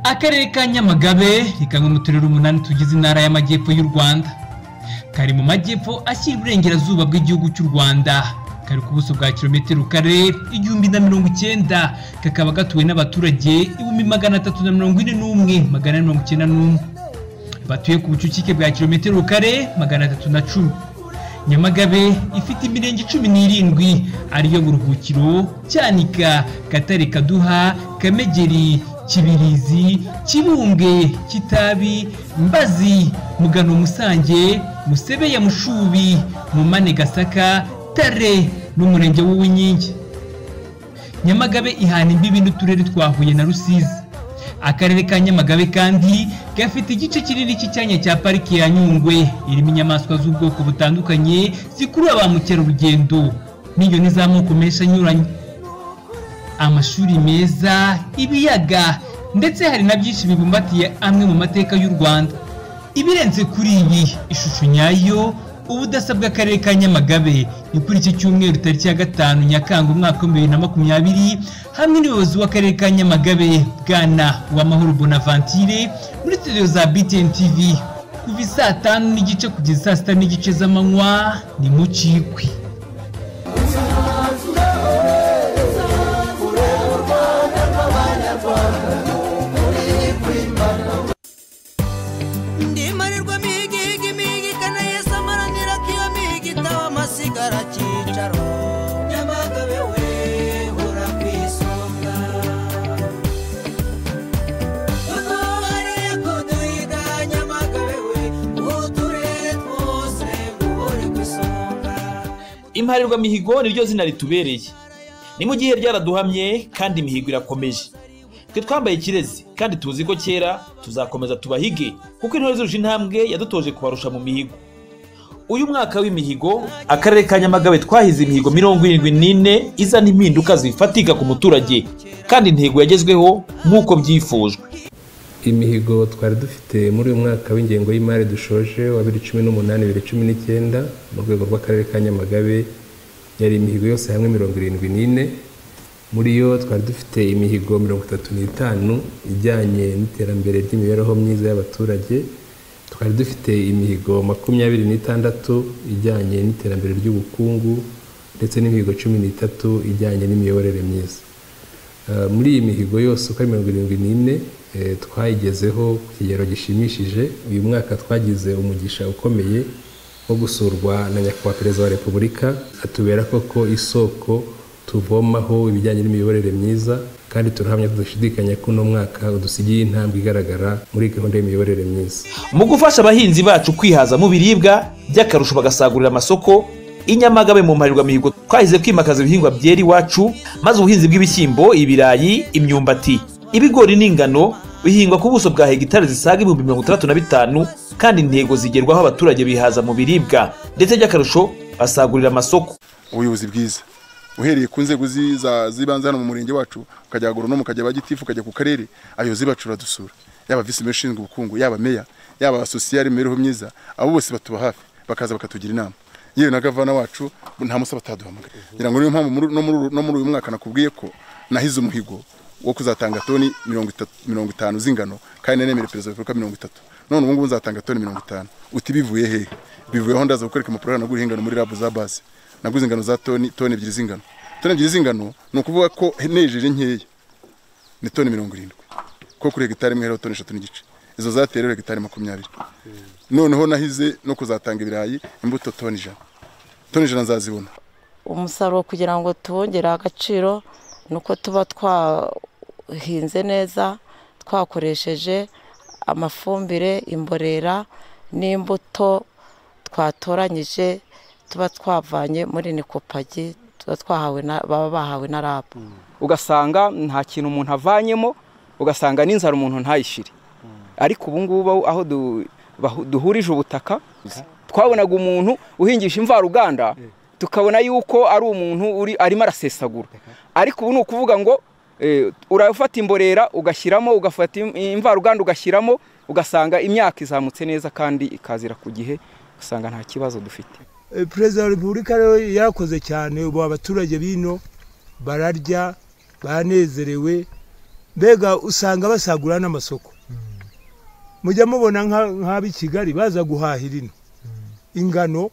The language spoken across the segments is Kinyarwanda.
akarere ka nyamagabe ni kamwe mu turere umunani tugize intara y'amajyepfo y'u rwanda kari mu majyepfo ashyira iburengerazuba bw'igihugu cy'u rwanda kari ku buso bwa kilometero kare igihumbi na mirongo icyenda kakaba gatuwe n'abaturage ibihumbi magana atatu na mirongo ine n'umwe magana ane mirongo icyenda n'umwe batuye ku bucucike bwa kilometero kare magana atatu na cumi nyamagabe ifite imirenge cumi n'irindwi ariyo buruhukiro cyanika gatare kaduha kamegeri kibirizi kibumbwe kitabi mbazi mugano musange musebe ya mushubi mumane gasaka tare n'umurenge w'uwinkingi nyamagabe ihana imbibi n'uturere twa huye na rusizi akarere ka nyamagabe kandi gafite igice kinini cy'icyanya cya pariki ya nyungwe irimo inyamaswa z'ubwoko butandukanye zikurura ba mukerarugendo n'inyoni z'amoko menshi anyuranye amashuri meza ibiyaga ndetse hari na byinshi bibumbatiye amwe mu mateka y'u rwanda ibirenze kuri ibi ishusho nyayo ubudasa bw'akarere ka nyamagabe ni kuri iki cyumweru tariki ya gatanu nyakanga umwaka w'ibihumbi bibiri na makumyabiri hamwe n'ubuyobozi w'akarere ka nyamagabe bwana uwamahoro bonaventure muri studio za btn tv kuva isaa tanu n'igice kugeza saa sita n'igice z'amanywa ni mu kikwi ndimarirwa migigi migika na yesu amarangira ko iyo migita wamasigara cyicaro nyamagabe we hora ku isonga nyamagabe we uturere twose muhore ku isonga imparirwamihigo ni ryo zina ritubereye ni mu gihe ryaraduhamye kandi imihigo irakomeje twe twambaye ikirezi kandi tuzi ko kera tuzakomeza tubahige kuko intore zuje intambwe yadutoje kubarusha mu mihigo uyu mwaka w'imihigo akarere ka nyamagabe twahize imihigo mirongo irindwi n'ine izana impinduka zifatika ku muturage kandi intego yagezweho nk'uko byifujwe imihigo twari dufite muri uyu mwaka w'ingengo y'imari dushoje wa bibiri cumi n'umunani bibiri cumi n'icyenda mu rwego rw'akarere ka nyamagabe yari imihigo yose hamwe mirongo irindwi n'ine muri yo twari dufite imihigo mirongo itatu n'itanu ijyanye n'iterambere ry'imibereho myiza y'abaturage twari dufite imihigo makumyabiri n'itandatu ijyanye n'iterambere ry'ubukungu ndetse n'imihigo cumi n'itatu ijyanye n'imiyoborere myiza Eh, muri iyi mihigo yose uko ari mirongo irindwi n'ine eh, twayigezeho ku kigero gishimishije uyu mwaka twagize umugisha ukomeye wo gusurwa na nyakubahwa perezida wa repubulika atubera koko isoko tuvomaho ibijyanye n'imiyoborere myiza kandi turahamya tudashidikanya ko uno mwaka udusigiye intambwe igaragara muri gahunda y'imiyoborere myiza mu gufasha abahinzi bacu kwihaza mu biribwa by'akarusho bagasagurira amasoko inyamagabe mu mparirwamihigo twahize kwimakaza ibihingwa byera iwacu maze ubuhinzi bw'ibishyimbo ibirayi imyumbati ibigori n'ingano bihingwa ku buso bwa hegitari zisaga ibihumbi mirongo itandatu na bitanu kandi intego zigerwaho abaturage bihaza mu biribwa ndetse by'akarusho basagurira amasoko ubuyobozi bwiza uhereye ku nzego zi- za- z'ibanze hano mu murenge wacu ukajya agoronome ukajya abagitifu ukajya ku karere abayobozi bacu baradusura yaba visi meya ushinzwe ubukungu yaba meya yaba sosiyare imibereho myiza abo bose batuba hafi bakaza bakatugira inama yewe na gavana wacu nta munsi bataduhamagara ngira ngo niyo mpamvu muri- no muri uru- no muri uyu mwaka nakubwiye ko nahize umuhigo wo kuzatanga toni mirongo itatu- mirongo itanu z'ingano kandi nanemere perezida wa repubulika mirongo itatu none ubu ngubu nzatanga toni mirongo itanu uti bivuye hehe bivuyeho ndaza gukwereka amapuro nagura ingano muri rabu za base naguze ingano za toni toni ebyiri z'ingano toni ebyiri z'ingano ni ukuvuga ko nejeje nkeya ni toni mirongo irindwi ko kuri hegitari imwe hariho toni eshatu n'igice izo zateye rero hegitari makumyabiri noneho nahize no kuzatanga ibirayi imbuto toni ijana toni ijana nzazibona umusaruro kugira ngo tuwongere agaciro ni uko tuba twahinze neza twakoresheje amafumbire imborera n'imbuto twatoranyije tuba twavanye muri nikopagi tuba twahawe na baba bahawe na rabu ugasanga nta kintu umuntu avanyemo ugasanga n'inzara umuntu ntayishyire ariko ubu ngubu aho du- bahu- duhurije ubutaka twabonaga umuntu uhingisha imvaruganda tukabona yuko ari umuntu uri arimo arasesagura ariko ubu ni ukuvuga ngo eh, urafata imborera ugashyiramo ugafata im- imvaruganda ugashyiramo ugasanga imyaka izamutse neza kandi ikazira ku gihe ugasanga nta kibazo dufite Eh, perezida wa repubulika rero yarakoze cyane ubu abaturage bino bararya banezerewe mbega usanga basagura n'amasoko mujya mubona nka- nk'ab'i kigali baza guhahira ino ingano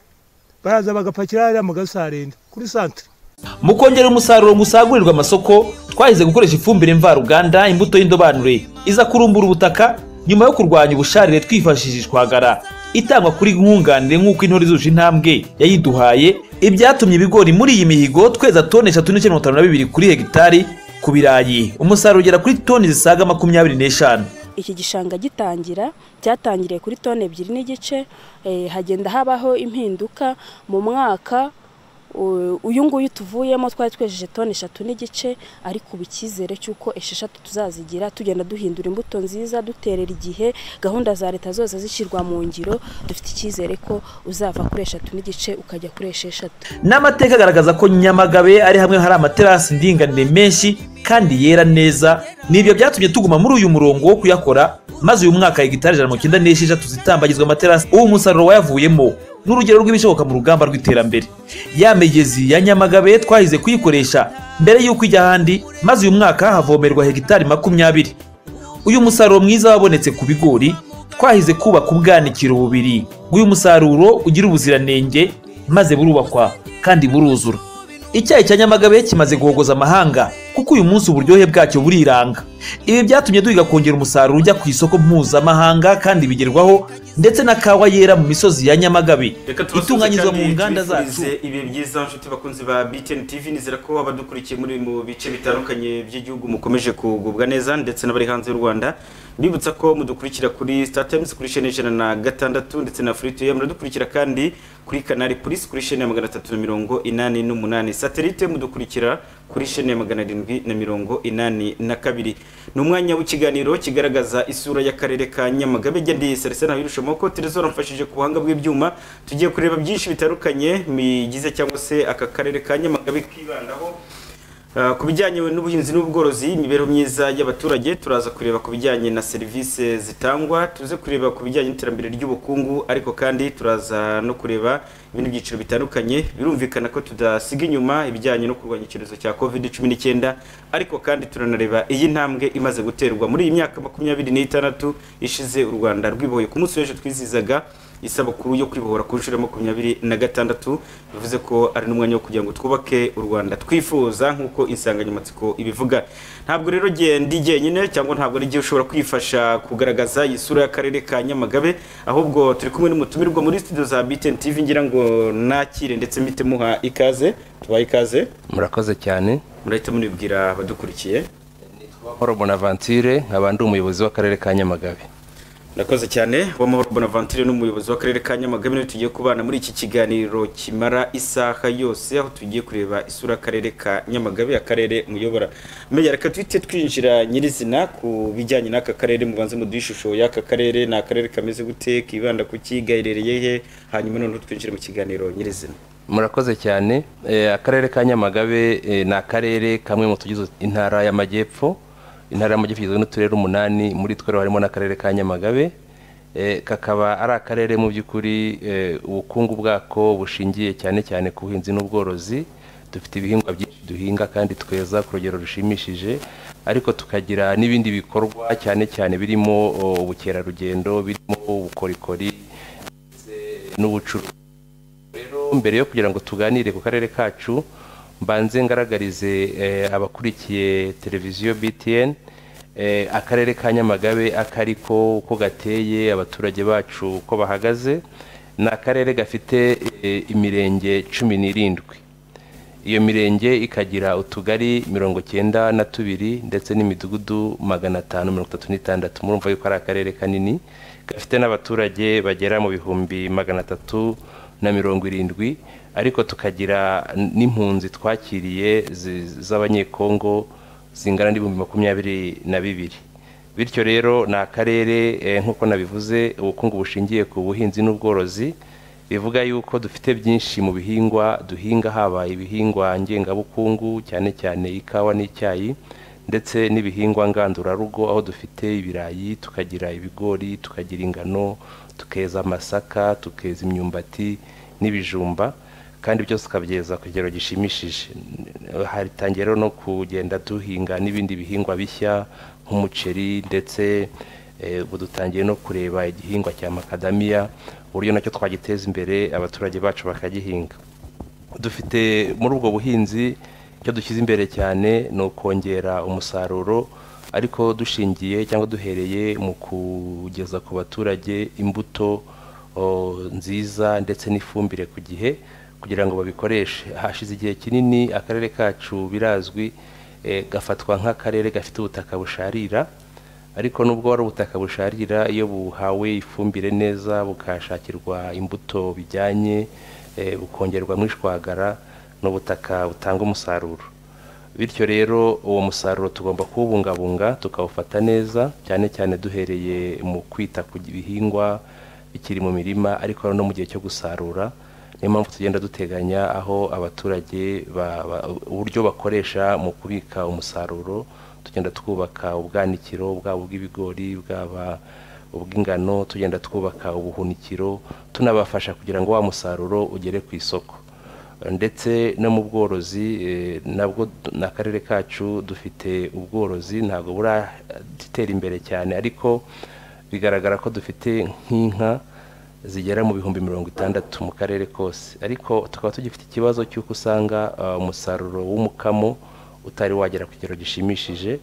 baraza bagapakira hariya mu gasarenda kuri santere mu kongera umusaruro musagurirwa amasoko twahize gukoresha ifumbire mvaruganda imbuto y'indobanure iza kurumbura ubutaka nyuma yo kurwanya ubusharire twifashishije ishwagara itangwa kuri nkunganire nk'uko intore zuje intambwe yayiduhaye ibyatumye ibigori muri iyi mihigo tweza toni eshatu n'ibice mirongo itanu na bibiri kuri hegitari ku birayi umusaruro ugera kuri toni zisaga makumyabiri n'eshanu iki gishanga gitangira cyatangiriye kuri toni ebyiri n'igice eh, hagenda habaho impinduka mu mwaka u- uyu nguyu tuvuyemo twari twejeje toni eshatu n'igice ariko ubu icyizere cy'uko esheshatu tuzazigira tugenda duhindura imbuto nziza duterera igihe gahunda za leta zose zishyirwa mu ngiro dufite icyizere ko uzava kuri eshatu n'igice ukajya kuri esheshatu n'amateka agaragaza ko nyamagabe ari hamwe hari amaterasi ndinganire menshi kandi yera neza ni ibyo byatumye tuguma muri uyu murongo wo kuyakora maze uyu mwaka hegitari ijana na mirongo icyenda n'esheshatu zitambagizwa amaterasi ubu umusaruro wayavuyemo ni urugero rw'ibishoboka mu rugamba rw'iterambere ya migezi ya nyamagabe twahize kuyikoresha mbere y'uko ijya ahandi maze uyu mwaka havomerwa hegitari makumyabiri uyu musaruro mwiza wabonetse ku bigori twahize kubaka ubwanikiro bubiri bw'uyu musaruro ugira ubuziranenge maze burubakwa kandi buruzura icyayi cya nyamagabe kimaze guhogoza amahanga kuko uyu munsi uburyohe bwacyo buriranga ibi byatumye duhiga kongera umusaruro ujya ku isoko mpuzamahanga kandi bigerwaho ndetse na kawa yera mu misozi ya nyamagabe itunganyirizwa mu nganda zacu ibihe byiza inshuti bakunzi ba btn tv nizera ko abadukurikiye muri mu bice bitandukanye by'igihugu mukomeje kugubwa neza ndetse n'abari hanze y'u rwanda mbibutsa ko mudukurikira kuri star times kuri shene ijana na gatandatu ndetse na free to air muradukurikira kandi kuri kanari polisi kuri shene ya magana atatu na mirongo inani n'umunani satelite mudukurikira kuri shene ya magana arindwi na mirongo inani na kabiri ni umwanya w'ikiganiro kigaragaza isura y'akarere ka nyamagabe gedi sarisana wirushamoko teresora mfashije ku buhanga bw'ibyuma tugiye kureba byinshi bitandukanye bigize cyangwa se aka karere ka nyamagabe kibandaho Uh, ku bijyanye n'ubuhinzi n'ubworozi imibereho myiza y'abaturage turaza kureba ku bijyanye na serivisi zitangwa tuze kureba ku bijyanye n'iterambere ry'ubukungu ariko kandi turaza no kureba ibindi byiciro bitandukanye birumvikana ko tudasiga inyuma ibijyanye no kurwanya icyorezo cya covid cumi n'icyenda ariko kandi turanareba iyi ntambwe imaze guterwa muri iyi myaka makumyabiri n'itandatu ishize u rwanda rwibohoye ku munsi w'ejo twizizaga isabukuru yo kwibohora ku nshuro ya makumyabiri na gatandatu bivuze ko ari n'umwanya wo kugira ngo twubake u rwanda twifuza nk'uko insanganyamatsiko ibivuga ntabwo rero jye ndi jyenyine cyangwa ntabwo ari jye ushobora kwifasha kugaragaza isura y'akarere ka nyamagabe ahubwo turi kumwe n'umutumirwa muri studio za btn tv ngira ngo nakire ndetse mpite muha ikaze tubahe ikaze murakoze cyane murahita munibwira abadukurikiye Paul Bonaventure nkaba ndi umuyobozi w'akarere ka Nyamagabe Nakoze cyane Uwamahoro Bonaventure n'umuyobozi w'akarere ka Nyamagabe niwe tugiye kubana muri iki kiganiro kimara isaha yose aho tugiye kureba isura y'akarere ka Nyamagabe akarere muyobora. Meya reka twite twinjira nyirizina ku bijyanye n'aka karere mubanze muduhe ishusho y'aka karere ni akarere kameze gute kibanda ku ki gaherereye he hanyuma noneho twinjire mu kiganiro nyirizina. murakoze cyane Eh, akarere ka nyamagabe eh, ni akarere kamwe mu tugize intara y'amajyepfo intara y'amajyepfo igizwe n'uturere umunani muri two rero harimo n'akarere ka nyamagabe Eh, kakaba ari akarere mu by'ukuri eh, ubukungu bwako bushingiye cyane cyane ku buhinzi n'ubworozi dufite ibihingwa byinshi duhinga kandi tweza ku rugero rushimishije ariko tukagira n'ibindi bikorwa cyane cyane birimo oh, ubukerarugendo birimo ubukorikori ndetse n'ubucuruzi rero mbere yo kugira ngo tuganire ku karere kacu mbanze ngaragarize eh, abakurikiye televiziyo btn eh, akarere ka nyamagabe akari ko uko gateye abaturage bacu uko bahagaze ni akarere gafite eh, imirenge cumi n'irindwi iyo mirenge ikagira utugari mirongo cyenda na tubiri ndetse n'imidugudu magana atanu mirongo itatu n'itandatu murumva yuko ari akarere kanini gafite n'abaturage bagera mu bihumbi magana atatu na mirongo irindwi ariko tukagira n'impunzi twakiriye zi- z'abanyekongo zingana n'ibihumbi makumyabiri na bibiri bityo rero ni akarere eh, nk'uko nabivuze ubukungu bushingiye ku buhinzi n'ubworozi bivuga yuko dufite byinshi mu bihingwa duhinga haba ibihingwa ngengabukungu cyane cyane ikawa n'icyayi ndetse n'ibihingwa ngandurarugo aho dufite ibirayi tukagira ibigori tukagira ingano tukeza amasaka tukeza imyumbati n'ibijumba kandi byose ukabyeza ku kigero gishimishije hatangiye rero no kugenda duhinga n'ibindi bihingwa bishya nk'umuceri ndetse Eh, ubu dutangiye no kureba igihingwa cya makadamiya uburyo nacyo twagiteza imbere abaturage bacu bakagihinga dufite muri ubwo buhinzi icyo dushyize imbere cyane ni ukongera umusaruro ariko dushingiye cyangwa duhereye mu kugeza ku baturage imbuto o, nziza ndetse n'ifumbire ku gihe kugira ngo babikoreshe hashize igihe kinini akarere kacu birazwi eh, gafatwa nk'akarere gafite ubutaka busharira ariko nubwo wari ubutaka busharira iyo buhawe ifumbire neza bukashakirwa imbuto bijyanye eh, bukongerwamo ishwagara ni ubutaka butanga umusaruro bityo rero uwo musaruro tugomba kuwubungabunga tukawufata neza cyane cyane duhereye mu kwita ku bihingwa bikiri mu mirima ariko no mu gihe cyo gusarura niyo mpamvu tugenda duteganya aho abaturage ba- ba- uburyo bakoresha mu kubika umusaruro tugenda twubaka ubwanikiro bwaba ubw'ibigori bwaba ubw'ingano tugenda twubaka ubuhunikiro tunabafasha kugira ngo wa musaruro ugere ku isoko ndetse no mu bworozi eh, nabwo du- ni akarere kacu dufite ubworozi ntabwo buratera imbere cyane ariko bigaragara ko dufite nk'inka zigera mu bihumbi mirongo itandatu mu karere kose ariko tukaba tugifite ikibazo cy'uko usanga ah, umusaruro w'umukamo utari wagera ku kigero gishimishije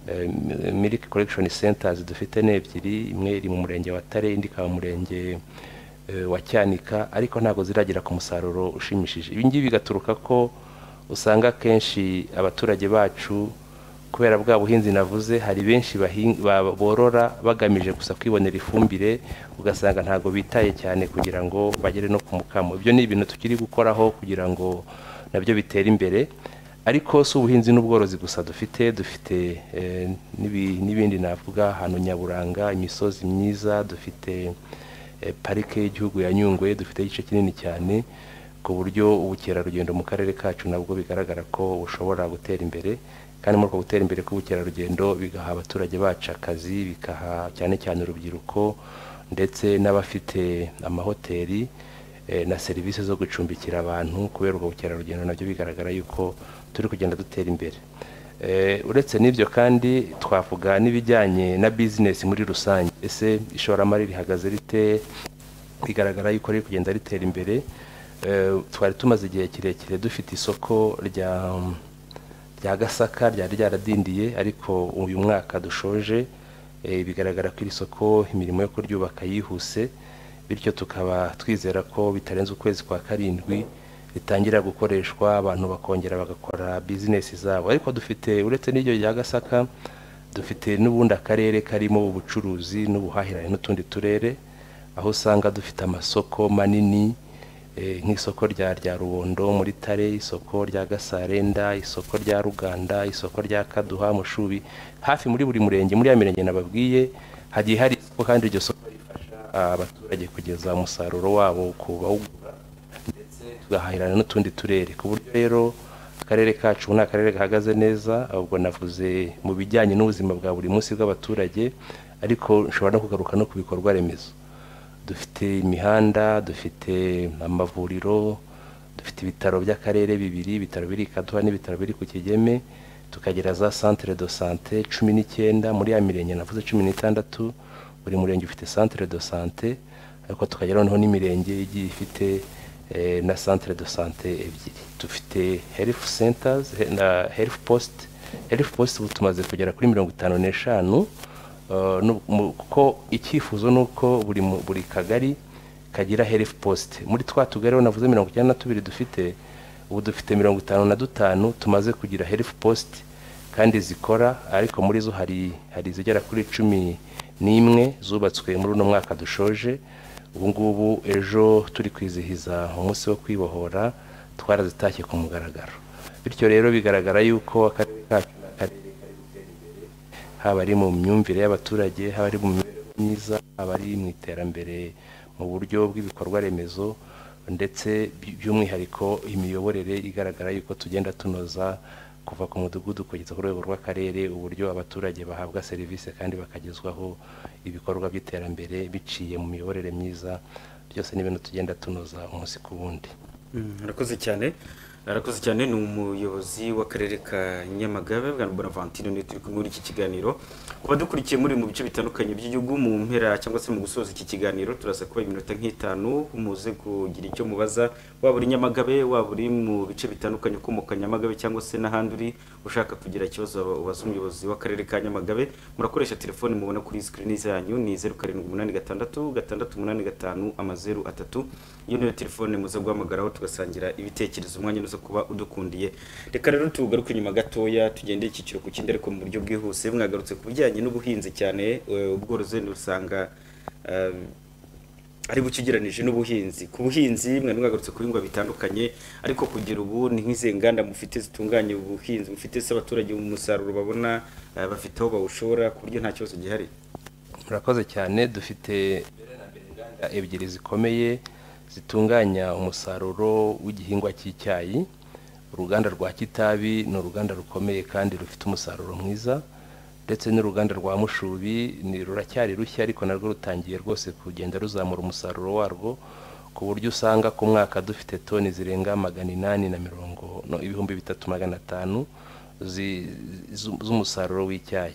Eh, mi- milk collection centers dufite ni ebyiri imwe iri mu murenge wa tare indi ikaba mu murenge eh, wa cyanika ariko ntabwo ziragera ku musaruro ushimishije ibi ngibi bigaturuka ko usanga akenshi abaturage bacu kubera bwa buhinzi navuze hari benshi bahin- ba- borora bagamije gusa kwibonera ifumbire ugasanga ntabwo bitaye cyane kugira ngo bagere no ku mukamo ibyo ni ibintu tukiri gukoraho kugira ngo nabyo bitere imbere ariko si ubuhinzi n'ubworozi gusa dufite dufite eh, n'ibi- n'ibindi navuga ahantu nyaburanga imisozi myiza dufite eh, parike y'igihugu ya nyungwe dufite igice kinini cyane ku buryo ubukerarugendo mu karere kacu nabwo bigaragara ko bushobora gutera imbere kandi muri uko gutera imbere k'ubukerarugendo bigaha abaturage bacu akazi bikaha cyane cyane urubyiruko ndetse n'abafite amahoteli eh, na serivisi zo gucumbikira abantu kubera ubwo bukerarugendo nabyo bigaragara yuko turi kugenda dutera imbere Eh, uretse n'ibyo kandi twavuga n'ibijyanye na bizinesi muri rusange ese ishoramari rihagaze rite bigaragara yuko riri kugenda ritera imbere Eh, twari tumaze igihe kirekire dufite isoko rya rya gasaka ryari ryaradindiye ariko uyu mwaka dushoje eh, bigaragara ko iri soko imirimo yo kuryubaka yihuse bityo tukaba twizera ko bitarenze ukwezi kwa karindwi ritangira gukoreshwa abantu bakongera bagakora bizinesi zabo ariko dufite uretse n'iryo rya gasaka dufite n'ubundi akarere karimo ubucuruzi n'ubuhahirane n'utundi turere aho usanga dufite amasoko manini eh, nk'isoko rya rya rubondo muri tare isoko rya gasarenda isoko rya ruganda isoko rya kaduha mushubi hafi muri buri murenge muri ya mirenge nababwiye hagiye hari isoko kandi iryo soko rifasha ah, abaturage kugeza umusaruro wabo ku bawugura tugahahirana n'utundi turere ku buryo rero akarere kacu ni akarere gahagaze neza ahubwo navuze mu bijyanye n'ubuzima bwa buri munsi bw'abaturage ariko nshobora no kugaruka no ku bikorwa remezo dufite imihanda dufite amavuriro dufite ibitaro by'akarere bibiri ibitaro biri i kaduha n'ibitaro biri ku kigeme tukagira za centre de sante cumi n'icyenda muri ya mirenge navuze cumi n'itandatu buri murenge ufite centre de sante ariko tukagira noneho n'imirenge igiye ifite eh, na centre de sante ebyiri dufite health centers he- na health post health post ubu tumaze kugera kuri mirongo itanu n'eshanu Uh, nu- mu- kuko icyifuzo ni uko buri mu- buri kagari kagira health post muri twa tugari aho navuze mirongo icyenda na tubiri dufite ubu dufite mirongo itanu na dutanu tumaze kugira health post kandi zikora ariko muri zo hari hari izigera kuri cumi n'imwe zubatswe muri uno mwaka dushoje ubu ngubu ejo turi kwizihiza umunsi wo kwibohora twarazitashye ku mugaragaro bityo rero bigaragara yuko akarere kacu ni akarere haba ari mu myumvire y'abaturage haba ari mu mibereho myiza haba ari mu iterambere mu buryo bw'ibikorwa remezo ndetse by- by'umwihariko imiyoborere igaragara yuko tugenda tunoza kuva ku mudugudu kugeza ku rwego rw'akarere uburyo abaturage bahabwa serivisi kandi bakagezwaho ibikorwa by'iterambere biciye mu miyoborere myiza byose ni ibintu tugenda tunoza umunsi ku wundi Mm, Urakoze cyane arakoze cyane ni umuyobozi w'akarere ka nyamagabe bwana bonavantine niwe turi kumwe muri iki kiganiro ku badukurikiye muri mu bice bitandukanye by'igihugu mu mpera cyangwa se mu gusoza iki kiganiro turasa kuba iminota nk'itanu muze kugira icyo mubaza waba uri nyamagabe waba uri mu bice bitandukanye ukomoka nyamagabe cyangwa se n'ahandi uri ushaka kugira ikibazo ubaza umuyobozi w'akarere ka nyamagabe murakoresha telefoni mubona kuri sikirini zanyu ni zeru karindwi umunani gatandatu gatandatu umunani gatanu amazeru atatu iyo niyo telefone muze guhamagaraho tugasangira ibitekerezo umwanya uza kuba udukundiye reka rero tugaruke inyuma gatoya tugendeye icyiciro ku kindi ariko mu buryo bwihuse mwagarutse ku bijyanye n'ubuhinzi cyane eh, ubworozi usanga ari bukigeranije n'ubuhinzi ku buhinzi mwari mwagarutse ku bihingwa bitandukanye ariko kugera ubu ni nk'izi nganda mufite zitunganya ubuhinzi mufite se abaturage mu musaruro babona eh, bafite aho bawushora ku buryo nta kibazo gihari murakoze cyane dufite inganda ebyiri zikomeye zitunganya umusaruro w'igihingwa cy'icyayi uruganda rwa kitabi ni uruganda rukomeye kandi rufite umusaruro mwiza ndetse n'uruganda rwa mushubi ni ruracyari rushya ariko narwo rutangiye rwose kugenda ruzamura umusaruro warwo ku buryo usanga ku mwaka dufite toni zirenga magana inani na mirongo no, ibihumbi bitatu magana atanu zi- zu- z'umusaruro w'icyayi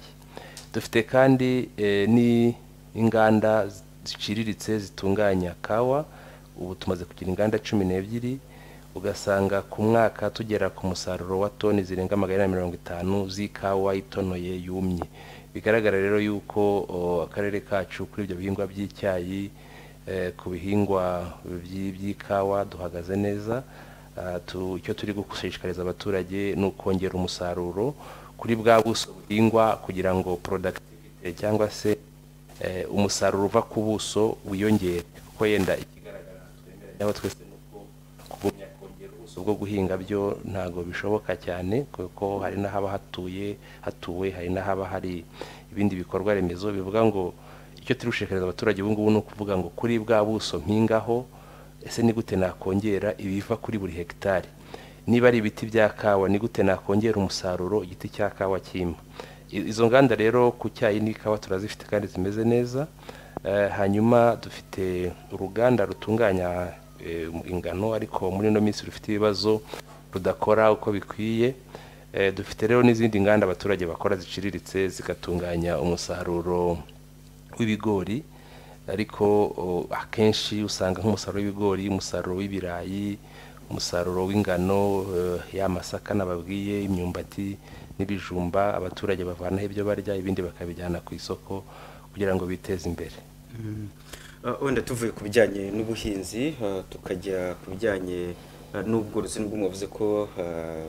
dufite kandi eh, ni- n'inganda ziciriritse zitunganya kawa ubu tumaze kugira inganda cumi n'ebyiri ugasanga ku mwaka tugera ku musaruro wa toni zirenga magana na mirongo itanu z'ikawa itonoye yumye bigaragara rero yuko o, akarere kacu kuri ibyo bihingwa by'icyayi eh, ku bihingwa by'i- by'ikawa duhagaze neza Ah, tu- icyo turi gushishikariza abaturage ni ukongera umusaruro kuri bwa buso buhingwa kugira ngo productivity cyangwa se eh, umusaruro uva ku buso wiyongere kuko yenda ikigaragara twemera twese ni uko kugumya kongera ubuso bwo guhinga byo ntabwo bishoboka cyane kuko hari n'ahaba hatuye hatuwe hari n'ahaba hari ibindi bikorwa remezo bivuga ngo icyo turi gushishikariza abaturage ubu ngubu ni ukuvuga ngo kuri bwa buso mpingaho ese ni gute nakongera ibiva kuri buri hegitari niba ari ibiti bya kawa ni gute nakongera umusaruro igiti cya kawa cyima I- izo nganda rero ku cyayi n'ikawa turazifite kandi zimeze neza Eh, hanyuma dufite uruganda rutunganya eh, ingano ariko muri ino minsi rufite ibibazo rudakora uko bikwiye Eh, dufite rero n'izindi nganda abaturage bakora ziciriritse zigatunganya umusaruro w'ibigori ariko o, akenshi usanga nk'umusaruro w'ibigori umusaruro w'ibirayi umusaruro w'ingano eh, ya masaka nababwiye imyumbati n'ibijumba abaturage bavanaho ibyo barya ibindi bakabijyana ku isoko kugira ngo biteze imbere Uh, wenda tuvuye ku bijyanye n'ubuhinzi uh, tukajya ku bijyanye uh, n'ubworozi nubwo mwavuze ko uh,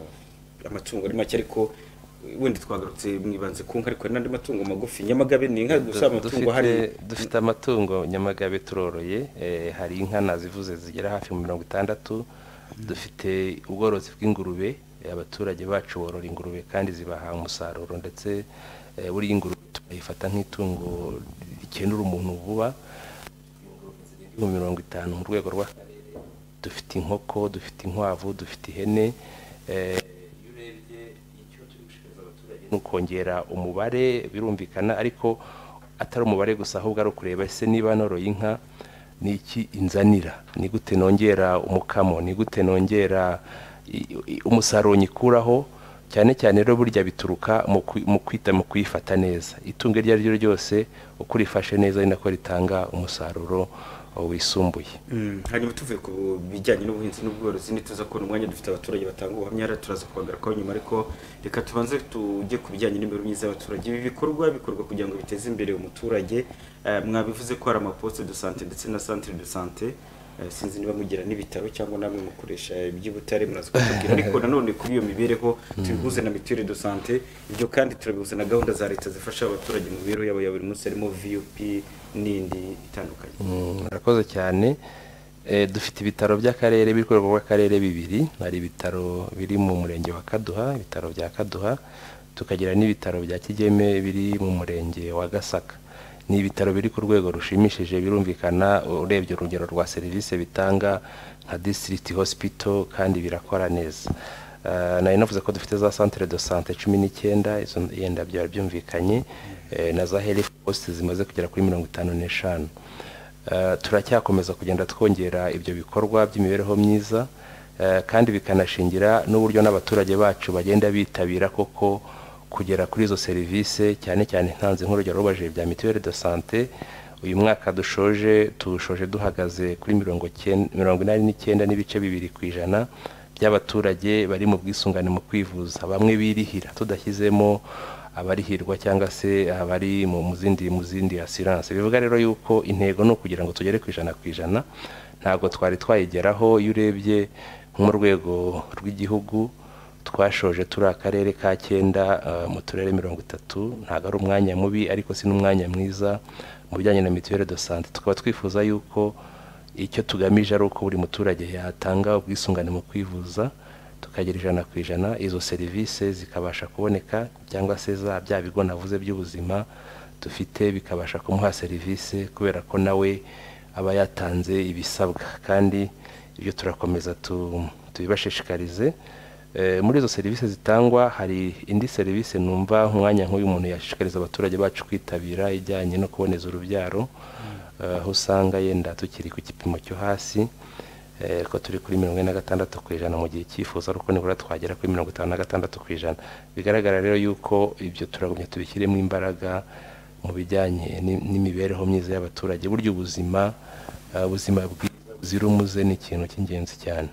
amatungo ari make ariko uh, wenda twagarutse mwibanze ku nka ariko hari n'andi matungo magufi nyamagabe ni inka gusa Du- amatungo dufite- ahari dufite amatungo nyamagabe turoroye eh, hari inka nazivuze zigera hafi mu mirongo itandatu dufite ubworozi bw'ingurube eh, abaturage bacu borora ingurube kandi zibaha umusaruro ndetse eh, buriya ingurube tuyifata nk'itungo rikenura umuntu vuba mu mirongo itanu mu rwego rw'akarere dufite inkoko dufite inkwavu dufite ihene eh, ni ukongera umubare birumvikana ariko atari umubare gusa ahubwo ari ukureba ese niba noroye inka ni iki inzanira ni gute nongera umukamo ni gute nongera i- i- umusaruro nyikuraho cyane cyane rero burya bituruka mu kwi- mu kwita mu kuyifata neza itungo iryo ari ryo ryose uko urifashe neza ni nako ritanga umusaruro uh, wisumbuye Mm, hanyuma tuvuye ku bijyanye n'ubuhinzi n'ubworozi ntituza kubona umwanya dufite abaturage batanga ubuhamya hariya turaza kubagarukaho nyuma ariko reka tubanze tujye ku bijyanye n'imibereho myiza y'abaturage ibi bikorwa bikorwa kugira ngo biteze imbere umuturage Eh, mwabivuze ko hari amaposite de sante ndetse na centre de sante Eh, sinzi niba mugira n'ibitaro cyangwa namwe mukoresha iby'ubutare muraza kutubwira ariko nanone kuri iyo mibereho tubihuze na mituweli de sante ibyo kandi turabihuza na gahunda za leta zifasha abaturage mu mibereho yabo ya buri munsi harimo vup n'indi itandukanye Mm, murakoze cyane Eh, dufite ibitaro by'akarere biri ku rwego rw'akarere bibiri hari ibitaro biri mu murenge wa kaduha ibitaro bya kaduha tukagira n'ibitaro bya kigeme biri mu murenge wa gasaka ni ibitaro biri ku rwego rushimishije birumvikana urebye urugero rwa serivisi bitanga nka district hospital kandi birakora neza Eh, nari navuze ko dufite za centre de sante cumi n'icyenda izo yenda byaba byumvikanye eh, na za health post zimaze kugera kuri mirongo itanu n'eshanu Eh, turacyakomeza kugenda twongera ibyo bikorwa by'imibereho myiza eh, kandi bikanashingira n'uburyo n'abaturage bacu bagenda bitabira koko kugera kuri izo serivisi cyane cyane ntanze nk'urugero rubajije bya mituweli de sante uyu mwaka dushoje tushoje duhagaze kuri mirongo cyenda- mirongo inani n'icyenda n'ibice bibiri ku ijana by'abaturage bari mu bwisungane mu kwivuza bamwe birihira tudashyizemo abarihirwa cyangwa se abari mu mu zindi mu zindi asiranse bivuga rero yuko intego ni ukugira ngo tugere ku ijana ku ijana ntabwo twari twayigeraho iyo urebye nko mu rwego rw'igihugu twashoje turi akarere ka cyenda eh, mu turere mirongo itatu ntabwo ari umwanya mubi ariko si n'umwanya mwiza mu bijyanye na mituweli de sante tukaba twifuza yuko icyo tugamije ari uko buri muturage yatanga ubwisungane mu kwivuza tukagira ijana ku ijana izo serivisi zikabasha kuboneka cyangwa se za bya bigo navuze by'ubuzima dufite bikabasha kumuha serivisi kubera ko nawe aba yatanze ibisabwa kandi ibyo turakomeza tu- tubibashishikarize Eh, muri izo serivisi zitangwa hari indi serivisi numva umwanya nk'uyu muntu yashishikariza abaturage bacu kwitabira ijyanye no kuboneza urubyaro eh, aho usanga yenda tukiri ku gipimo cyo hasi eh, ko turi kuri mirongo ine na gatandatu ku ijana mu gihe cyifuza ariko nibura twagera kuri mirongo itanu na gatandatu ku ijana bigaragara rero yuko ibyo turagumya tubishyiremo imbaraga mu bijyanye ni- n'imibereho myiza y'abaturage burya ubuzima eh, ubuzima bwiza buzira umuze ni ikintu cy'ingenzi cyane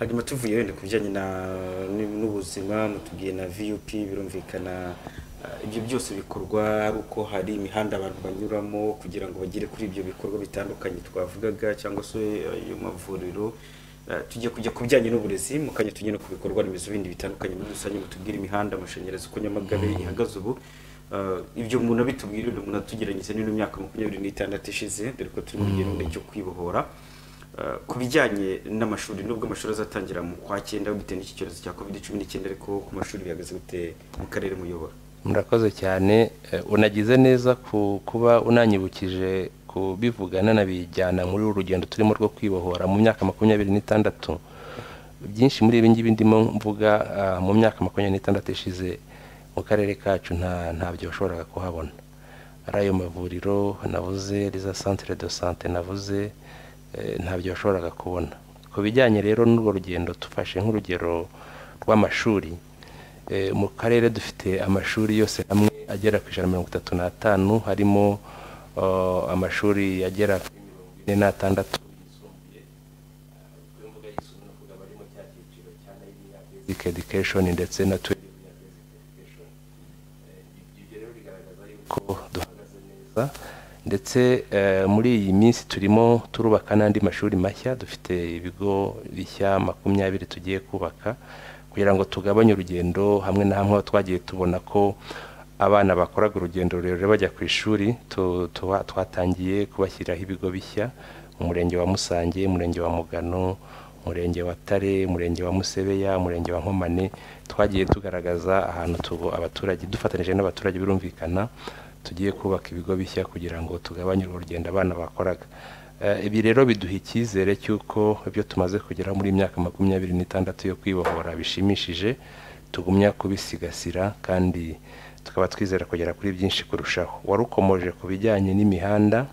hanyuma tuvuye wenda ku bijyanye na- n'u- n'ubuzima mutubwiye na vup birumvikana eh, ibyo byose bikorwa ari uko hari imihanda abantu banyuramo kugira ngo bagere kuri ibyo bikorwa bitandukanye twavugaga cyangwa se eh, ayo mavuriro Eh, tujye kujya ku bijyanye n'uburezi mu kanya tujye no ku bikorwa remezo bindi bitandukanye muri rusange mutubwire imihanda amashanyarazi uko nyamagabe ihagaze ubu Eh, ibyo umuntu abitubwira umuntu atugeranyije n'ino myaka makumyabiri n'itandatu ishize dore ko turi mu rugendo cyo kwibohora Uh, ku bijyanye n'amashuri nubwo amashuri azatangira mu kwa cyenda bitewe n'iki cyorezo cya covid cumi n'icyenda ariko ku mashuri bihagaze gute mu karere muyobora murakoze cyane eh, unagize neza ku kuba unanyibukije kubivuga nanabijyana muri uru rugendo turimo rwo kwibohora mu myaka makumyabiri n'itandatu byinshi muri ibi ngibi ndimo mvuga ah, mu myaka makumyabiri n'itandatu ishize mu karere kacu nta ntabyo washoboraga kuhabona ari ayo mavuriro navuze riza centre de sante navuze eh, ntabyo washoboraga kubona ku bijyanye rero n'urwo rugendo tufashe nk'urugero rw'amashuri Eh, mu karere dufite amashuri yose hamwe agera ku ijana na mirongo itatu n'atanu harimo eh, amashuri agera kuri mirongo ine n'atandatu basic education ndetse na twelve year basic education. Eh, ibyo rero bigaragaza yuko duhagaze neza ndetse eh, muri iyi minsi turimo turubaka n'andi mashuri mashya dufite ibigo bishya makumyabiri tugiye kubaka kugira ngo tugabanye urugendo hamwe na hamwe aho twagiye tubona ko abana bakoraga urugendo rurerure bajya ku ishuri tu- tuba- twatangiye kubashyiriraho ibigo bishya mu murenge wa musange umurenge wa mugano umurenge wa tare umurenge wa musebeya umurenge wa nkomane twagiye tugaragaza ahantu tugo- abaturage dufatanyije n'abaturage birumvikana tugiye kubaka ibigo bishya kugira ngo tugabanye urwo rugendo abana bakoraga Eh, ibi rero biduha icyizere cy'uko ibyo tumaze kugeraho muri iyi myaka makumyabiri n'itandatu yo kwibohora bishimishije tugumya kubisigasira kandi tukaba twizera kugera kuri byinshi kurushaho wari ukomoje ku bijyanye n'imihanda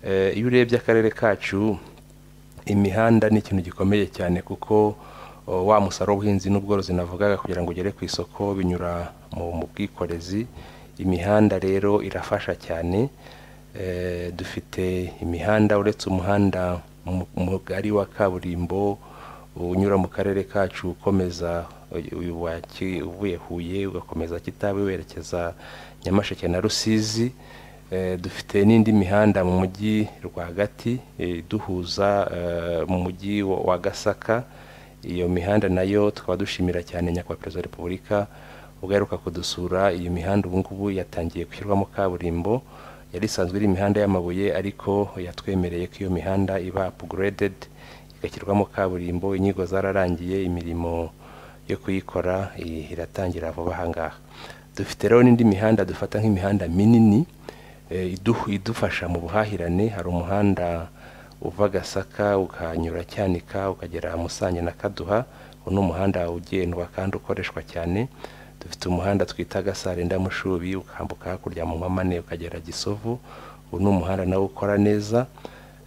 eh, iyo urebye akarere kacu imihanda ni ikintu gikomeye cyane kuko o, wa musaro w'ubuhinzi n'ubworozi navugaga kugira ngo ugere ku isoko binyura mu mu bwikorezi imihanda rero irafasha cyane Eh, dufite imihanda uretse umuhanda mu- mugari wa kaburimbo unyura mu karere kacu ukomeza uyu- uyu wa Ki- uvuye huye ugakomeza kitabi werekeza nyamasheke na rusizi Eh, dufite n'indi mihanda mu mujyi rwagati eh, duhuza eh, mu mujyi wa wa gasaka iyo mihanda nayo tukaba dushimira cyane nyakubahwa perezida wa repubulika ubwo aheruka kudusura iyo mihanda ubu ngubu yatangiye gushyirwamo kaburimbo yari isanzwe iri imihanda y'amabuye ariko yatwemereye ko iyo mihanda iba upgraded igashyirwamo kaburimbo inyigo zararangiye imirimo yo kuyikora i- iratangira vuba aha ngaha dufite rero n'indi mihanda dufata nk'imihanda minini eh, iduhu- idufasha mu buhahirane hari umuhanda uva gasaka ukanyura cyanika ukagera musange na kaduha uwo ni umuhanda ugendwa kandi ukoreshwa cyane dufite umuhanda twita gasare ndamushubi ukambuka hakurya mu mpamane ukagera gisovu ubu ni umuhanda nawo ukora neza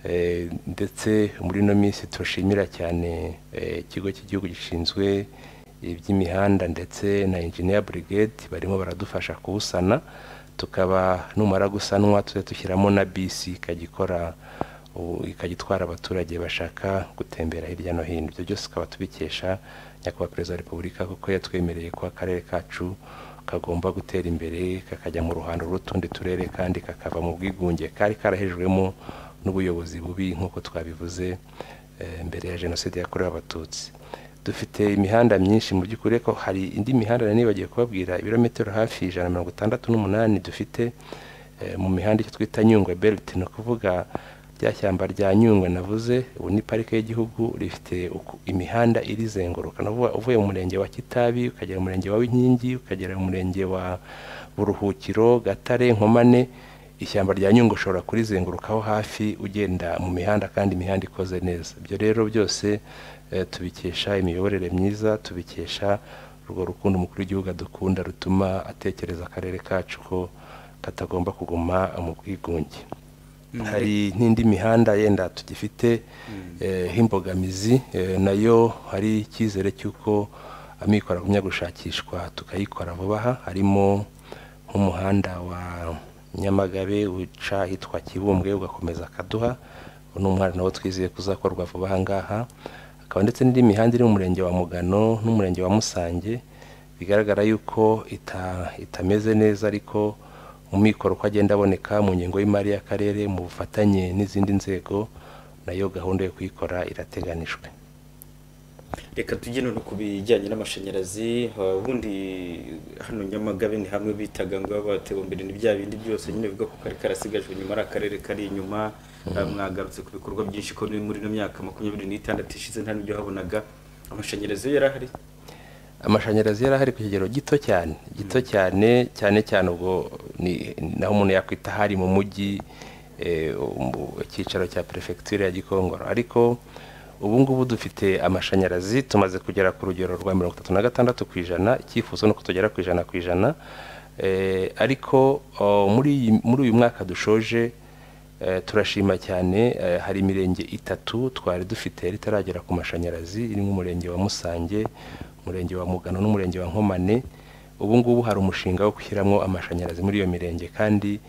Eh, ndetse muri ino minsi turashimira cyane eh, ikigo cy'igihugu gishinzwe iby'imihanda ndetse na engineer brigade barimo baradufasha kuwusana tukaba numara gusanwa tujya dushyiramo na bisi ikagikora ubu ikagitwara abaturage bashaka gutembera hirya no hino ibyo byose tukaba tubikesha nyakubahwa perezida wa repubulika kuko yatwemereye ko akarere kacu kagomba gutera imbere kakajya mu ruhando rw'utundi turere kandi kakava mu bwigunge kari karahejwemo n'ubuyobozi bubi nk'uko twabivuze eh, mbere ya jenoside yakorewe abatutsi dufite imihanda myinshi mu by'ukuri ko hari indi mihanda nari nibagiye kubabwira ibirometero hafi ijana na mirongo itandatu n'umunani dufite eh, mu mihanda icyo twita nyungwe belt ni ukuvuga rya shyamba rya nyungwe navuze ubu ni parike y'igihugu rifite uku- imihanda irizenguruka navuga uvuye mu murenge wa kitabi ukagera mu murenge wa winkingi ukagera mu murenge wa buruhukiro gatare nkomane ishyamba rya nyungwe ushobora kurizengurukaho hafi ugenda mu mihanda kandi imihanda ikoze neza ibyo rero byose eh, tubikesha imiyoborere myiza tubikesha urwo rukundo umukuru w'igihugu adukunda rutuma atekereza akarere kacu ko katagomba kuguma mu bwigunge hari n'indi mihanda yenda tugifite eh, nk'imbogamizi eh, nayo hari icyizere cy'uko amikoro agumya gushakishwa tukayikora vuba aha harimo nk'umuhanda wa nyamagabe uca ahitwa kibumbwe ugakomeza akaduha uwo ni umuhanda nawo twizeye kuzakorwa vuba aha ngaha hakaba ndetse n'indi mihanda iri mu murenge wa mugano n'umurenge wa musange bigaragara yuko ita- itameze neza ariko mu mikoro uko agenda aboneka mu ngengo y'imari y'akarere mu bufatanye n'izindi nzego nayo gahunda yo kuyikora irateganijwe reka tujye none ku bijyanye n'amashanyarazi ah, ubundi hano nyamagabe ni hamwe bitaga ngo baba batewe imbere ni bya bindi byose nyine bivuga ko kari karasigajwe inyuma ari akarere kari inyuma Ah, mwagarutse ku bikorwa byinshi ko ni muri ino myaka makumyabiri n'itandatu ishize nta n'ibyo habonaga amashanyarazi yo yari ahari amashanyarazi yari ahari ku kigero gito cyane gito cyane cyane cyane ubwo ni naho umuntu yakwita hari mu mujyi eh, mu cyicaro cya perefegitura ya gikongoro ariko ubu ngubu dufite amashanyarazi tumaze kugera ku rugero rwa mirongo itatu na gatandatu ku ijana icyifuzo ni uko tugera ku ijana ku ijana Eh, ariko oh, muri iyi- muri uyu mwaka dushoje eh, turashima cyane eh, hari imirenge itatu twari dufite yari itaragera ku mashanyarazi irimo umurenge wa musange umurenge wa mugano n'umurenge wa nkomane ubu ngubu hari umushinga wo gushyiramo amashanyarazi muri iyo mirenge kandi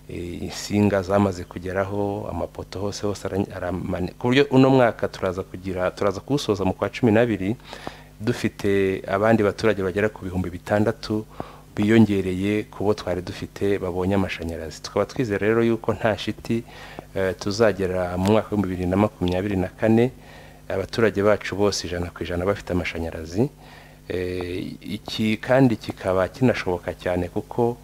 eh, insinga zamaze kugeraho amapoto hose hose ara- aramane ku buryo uno mwaka turaza kugira turaza kuwusoza mu kwa cumi n'abiri dufite abandi baturage bagera ku bihumbi bitandatu biyongereye ku bo twari dufite babonye amashanyarazi tukaba twizera rero yuko nta shiti eh, tuzagera mu mwaka w'ibihumbi bibiri na makumyabiri na kane abaturage bacu bose ijana ku ijana bafite amashanyarazi Eh, iki kandi kikaba kinashoboka cyane kuko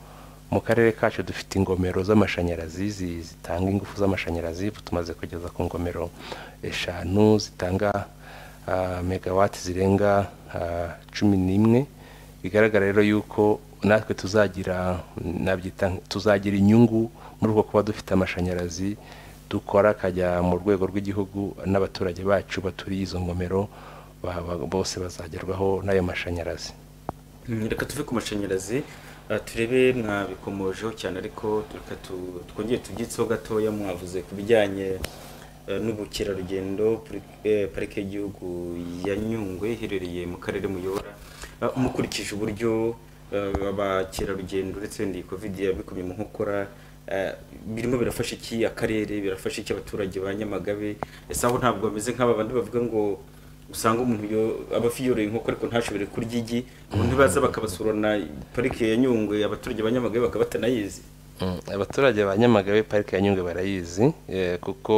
mu karere kacu dufite ingomero z'amashanyarazi zi- zitanga ingufu z'amashanyarazi ubu tumaze kugeza ku ngomero eshanu zitanga ah, megawati zirenga ah, cumi n'imwe bigaragara rero yuko natwe tuzagira nabyita tuzagira inyungu muri uko kuba dufite amashanyarazi dukora akajya mu rwego rw'igihugu n'abaturage bacu baturiye izo ngomero ba- ba- bose bazagerwaho n'ayo mashanyarazi Mm, reka tuve ku mashanyarazi ah, turebe mwabikomojeho cyane ariko reka tu- twongere tubyitseho gatoya mwavuze ku bijyanye eh, n'ubukerarugendo puri- eh, parike y'igihugu ya nyungwe iherereye mu karere muyobora Ah, mukurikije uburyo eh, abakerarugendo uretse ndi covid yabikomye mu nkokora eh, birimo birafasha iki akarere birafasha iki abaturage ba nyamagabe ese aho ntabwo bameze nk'aba bandi bavuga ngo usanga umuntu yo- aba afi yoroye inkoko ariko ntashobore kurya igi ubu ntibaza bakabasura na parike ya nyungwe abaturage ba nyamagabe bakaba batanayizi Mm, abaturage ba nyamagabe parike ya nyungwe barayizi eh, kuko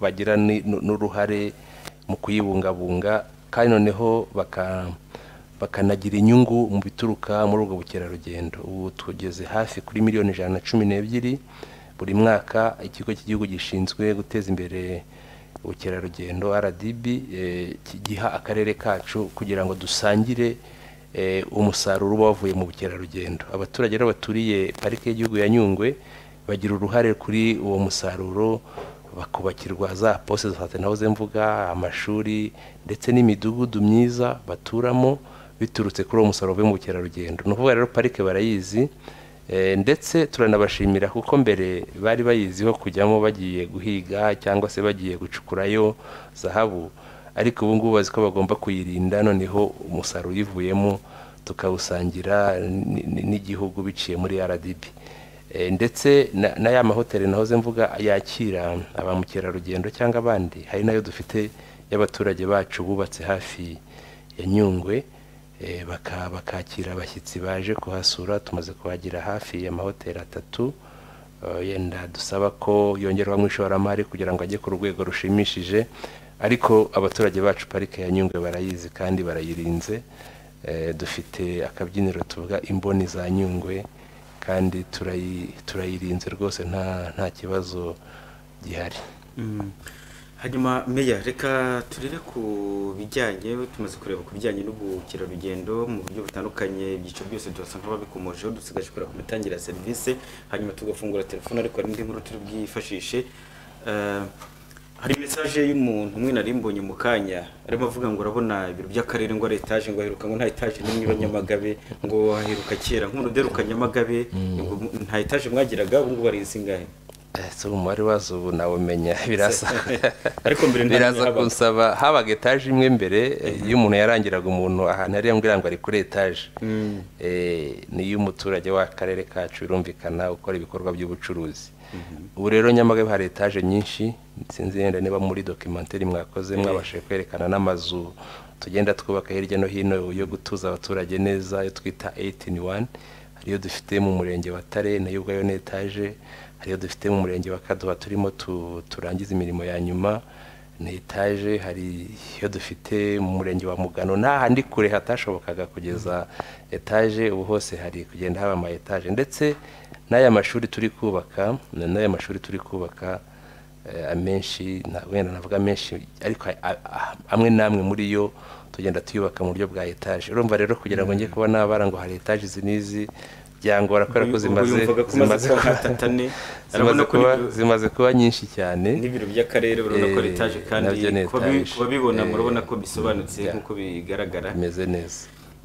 bagira ni- nu- n'uruhare mu kuyibungabunga kandi noneho baka- bakanagira inyungu mu bituruka muri ubwo bukerarugendo ubu tugeze hafi kuri miliyoni ijana na cumi n'ebyiri buri mwaka ikigo cy'igihugu gishinzwe guteza imbere ubukerarugendo rdb eh, ki- giha akarere kacu kugira ngo dusangire eh, umusaruro uba wavuye mu bukerarugendo abaturage rero baturiye parike y'igihugu ya nyungwe bagira uruhare kuri uwo musaruro bakubakirwa za poste za sante nahoze mvuga amashuri ndetse n'imidugudu myiza baturamo biturutse kuri uwo musaruro uvuye mu bukerarugendo ni ukuvuga rero parike barayizi Eh, ndetse turanabashimira kuko mbere bari bayiziho kujyamo bagiye guhiga cyangwa se bagiye gucukurayo zahabu ariko ubu ngubu bazi ko bagomba kuyirinda noneho umusaruro uyivuyemo tukawusangira n- n- n'igihugu biciye muri rdb Eh, ndetse na na ya mahoteli nahoze mvuga yakira ba mukerarugendo cyangwa abandi hari nayo dufite y'abaturage bacu bubatse hafi ya nyungwe eh, baka- bakakira abashyitsi baje kuhasura tumaze kuhagira hafi y'amahoteli atatu Eh, yenda dusaba ko yongerwamo ishoramari kugira ngo ajye ku rwego rushimishije ariko abaturage bacu parike ya nyungwe barayizi kandi barayirinze Eh, dufite akabyiniro tuvuga imboni za nyungwe kandi turayi- turayirinze rwose nta nta kibazo gihari Mm. hanyuma meya reka turebe ku bijyanye tumaze kureba ku bijyanye n'ubukerarugendo mu buryo butandukanye ibyiciro byose turasa nk'ababikomojeho dusigaje kureba ku mitangire ya serivisi hanyuma tugafungura telefone ariko hari indi nkuru turi bwifashishe Eh, hari mesaje y'umuntu umwe nari mbonye mu kanya arimo avuga ngo urabona ibiro by'akarere ngo ari etaje ngo haheruka ngo nta etaje n'imwe iba Nyamagabe ngo haheruka kera nk'umuntu uderuka Nyamagabe ngo nta etaje mwagiraga ubu ngubu ari izingahe Eh, so umubare wazo ubu nawumenya birasa Ariko mbere ntabwo biraza yahabaga. kunsaba habaga etaje imwe mbere eh, iyo umuntu yarangiraga umuntu ahantu yari yambwira ngo ari kuri etaje Eh, ni iy'umuturage w'akarere kacu birumvikana ukora ibikorwa by'ubucuruzi ubu rero nyamagabe hari etaje nyinshi sinzi yenda niba muri dokimenteri mwakoze Eh. mwabashije kwerekana n'amazu tugenda twubaka hirya no hino yo gutuza abaturage neza ayo twita 8 in 1 hariyo dufite mu murenge wa tare nayo ubwayo ni etaje hariyo dufite mu murenge wa kaduha turimo tu- turangiza imirimo ya nyuma ni etaje hari iyo dufite mu murenge wa mugano nta handi kure hatashobokaga kugeza etaje ubu hose hari kugenda haba ama etaje ndetse n'aya mashuri turi kubaka n'aya mashuri turi kubaka eh, amenshi nta- wenda navuga menshi ariko a- a- a- amwe n'amwe muri yo tugenda tuyubaka mu buryo bwa etaje urumva rero kugira ngo njye kuba nabara ngo hari etaje izi n'izi byangora kubera ko Ubwo zimaze yumvaga ko umaze zimaze kuba kuba- nkatatane, zimaze urabona ko kuba n'ibiro- zimaze kuba nyinshi cyane n'ibiro by'akarere urabona ko ari Eh, etaje kandi nabyo ni ku babi- etaje. ku babibona Eh, murabona ko bisobanutse yeah. nk'uko bigaragara bimeze neza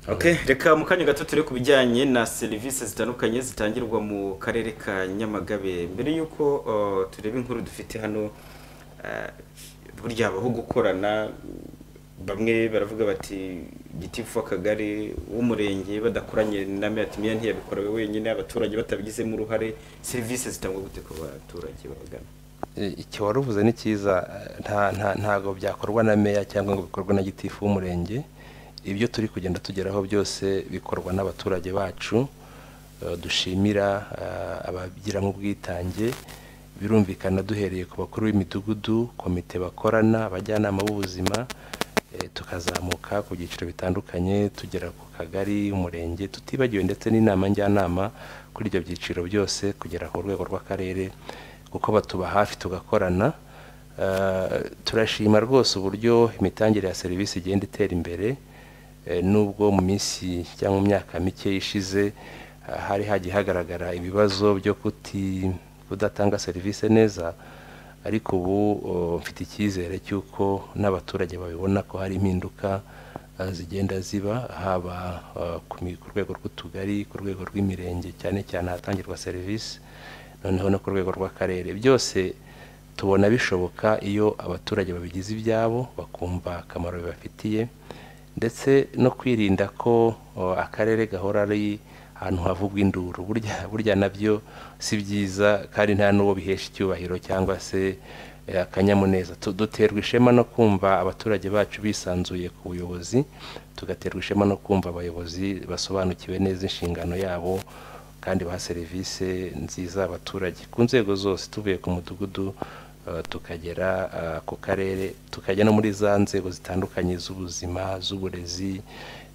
Okay, reka mu kanya gato turi ku bijyanye na serivisi zitandukanye zitangirwa mu karere ka Nyamagabe mbere y'uko uh, tureba inkuru dufite hano uh, burya habaho gukorana bamwe baravuga bati gitifu w'akagari w'umurenge badakoranye na meya ati meya ntiyabikorewe wenyine abaturage batabigizemo uruhare serivisi zitangwa gute ku baturage babagana Eh, icyo wari uvuze ni cyiza eh, nta- nta- ntabwo byakorwa na meya cyangwa ngo bikorwe na gitifu w'umurenge ibyo turi kugenda tugeraho byose bikorwa n'abaturage bacu Eh, dushimira eh, ababigiramo ubwitange birumvikana duhereye ku bakuru b'imidugudu komite bakorana abajyanama b'ubuzima eh, tukazamuka ku byiciro bitandukanye tugera ku kagari umurenge tutibagiwe ndetse n'inama njyanama kuri ibyo byiciro byose kugera ku rwego rw'akarere kuko batuba hafi tugakorana Eh, turashima rwose uburyo imitangire ya serivisi igenda itera imbere Eh, nubwo mu minsi cyangwa mu myaka mike ishize ah, hari hagiye hagaragara ibibazo byo kuti kudatanga serivisi neza ariko ubu oh, mfite icyizere cy'uko n'abaturage babibona ko hari impinduka ah, zigenda ziba haba ah, ku mi- ku rwego rw'utugari ku rwego rw'imirenge cyane cyane ahatangirwa serivisi noneho no ku rwego rw'akarere byose tubona bishoboka iyo abaturage babigize ibyabo bakumva akamaro bibafitiye ndetse no kwirinda ko o, akarere gahora ari ahantu havugwa induru burya burya nabyo si byiza kandi nta n'uwo bihesha icyubahiro cyangwa se eh, akanyamuneza Tu- duterwa ishema no kumva abaturage bacu bisanzuye ku buyobozi tugaterwa ishema no kumva abayobozi basobanukiwe neza inshingano yabo kandi baha serivisi nziza abaturage ku nzego zose tuvuye ku mudugudu eh, tukagera eh, ku karere tukajya no muri za nzego zitandukanye z'ubuzima z'uburezi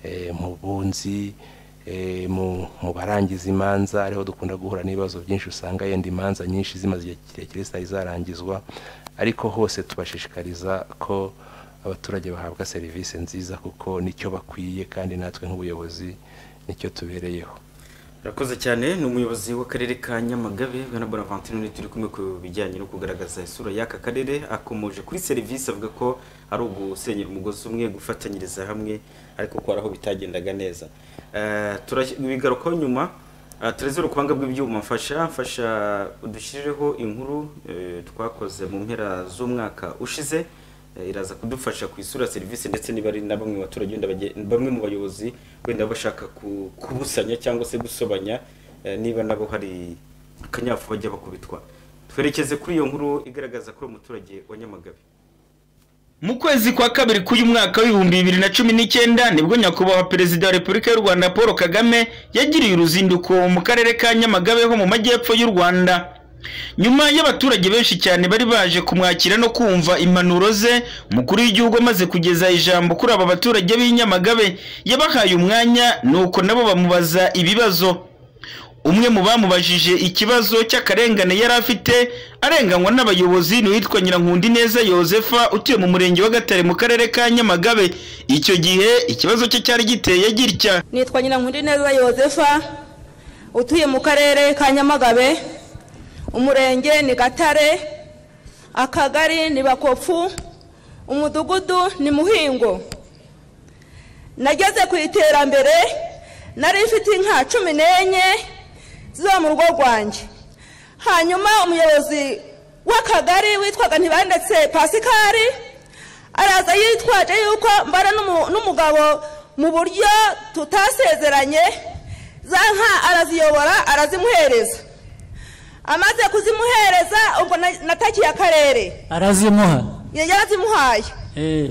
eh, mu bunzi eh, mu- mu barangiza imanza ariho dukunda guhura n'ibibazo byinshi usanga yenda imanza nyinshi zimaze igihe kirekire zitari zarangizwa ariko hose tubashishikariza ko abaturage bahabwa serivisi nziza kuko nicyo bakwiye kandi natwe nk'ubuyobozi nicyo tubereyeho Urakoze cyane ni umuyobozi w'akarere ka Nyamagabe Bwana Bonaventure ni turi kumwe ku bijyanye no kugaragaza isura y'aka karere akomoje kuri serivisi avuga ko ari ugusenyera umugozi umwe gufatanyiriza hamwe ariko ko hari aho bitagendaga neza Eh, turabigarukaho nyuma Ah, Trezor kubanga bw'ibyuma mfasha mfasha udushyirireho inkuru eh, twakoze mu mpera z'umwaka ushize eh, iraza kudufasha ku isura serivisi ndetse niba ari na bamwe mu baturage wenda bagiye- bamwe mu bayobozi wenda bashaka ku- kubusanya cyangwa se gusobanya eh, niba nabo hari akanyafu bajya bakubitwa twerekeze kuri iyo nkuru igaragaza ko ari umuturage wa nyamagabe mu kwezi kwa kabiri k'uyu mwaka w'ibihumbi bibiri na cumi n'icyenda nibwo nyakubahwa perezida wa repubulika y'u rwanda paul kagame yagiriye uruzinduko mu karere ka nyamagabe ho mu majyepfo y'u rwanda nyuma y'abaturage benshi cyane bari baje kumwakira no kumva impanuro ze umukuru w'igihugu amaze kugeza ijambo kuri aba baturage b'i nyamagabe yabahaye umwanya nuko nabo bamubaza ibibazo umwe mu bamubajije ikibazo cy'akarengane yari afite arenganywa n'abayobozi ni uwitwa nyirankundi neza yosefa utuye mu murenge wa gatare mu karere ka nyamagabe icyo gihe ikibazo cye cyari giteye gitya nitwa nyirankundi neza yosefa utuye mu karere ka nyamagabe umurenge ni gatare akagari ni bakofu umudugudu ni muhingo nageze ku iterambere nari mfite inka cumi n'enye ziba mu rugo rwanjye hanyuma umuyobozi w'akagari witwaga ntibandetse pasikari araza yitwaje yuko mbana n'umu- n'umugabo mu buryo tutasezeranye za nka araziyobora arazimuhereza amaze kuzimuhereza ubwo na- natakiye akarere arazimuha yarazimuhaye eh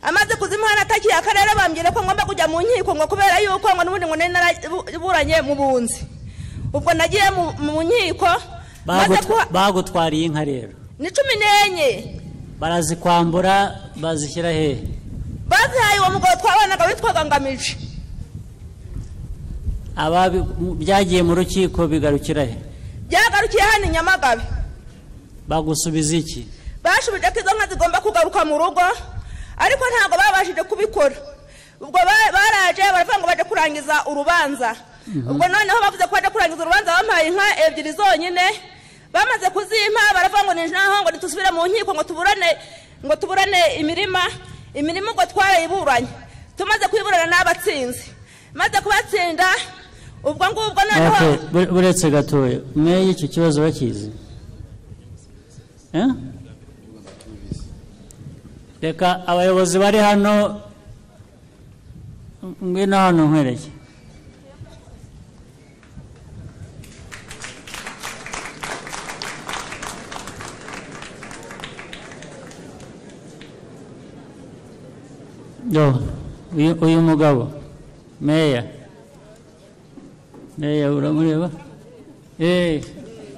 amaze kuzimuha natakiye akarere bambwira ko ngomba kujya mu nkiko ngo kubera yuko ngo n'ubundi ngo nari naraburanye mu bunzi ubwo nagiye mu- mu nkiko maze Bagutwa- bagutwariye inka rero ni cumi n'enye barazikwambura bazishyira hehe bazihaye uwo mugabo twabanaga witwaga ngamije ababi byagiye mu rukiko bigarukira he byagarukiye hano i nyamagabe bagusubiza iki bashubije ko izo nka zigomba kugaruka mu rugo ariko ntabwo babashije kubikora ubwo ba- baraje baravuga ngo bajye kurangiza urubanza Mhm. ubwo noneho bavuze ko bajya kurangiza urubanza bampaye inka ebyiri zonyine bamaze kuzimpa baravuga ngo ni naho ngo ntitusubire mu nkiko ngo tuburane ngo tuburane imirima imirima ubwo twarayiburanye tumaze kuyiburana n'abatsinzi maze kubatsinda ubwo ngubwo noneho Okay, bure- buretse gatoya mweye icyo kibazo bakizi Eh? reka abayobozi bari hano ngwino hano nkwereke yo uyu- uyu mugabo meya meya uramureba Eh,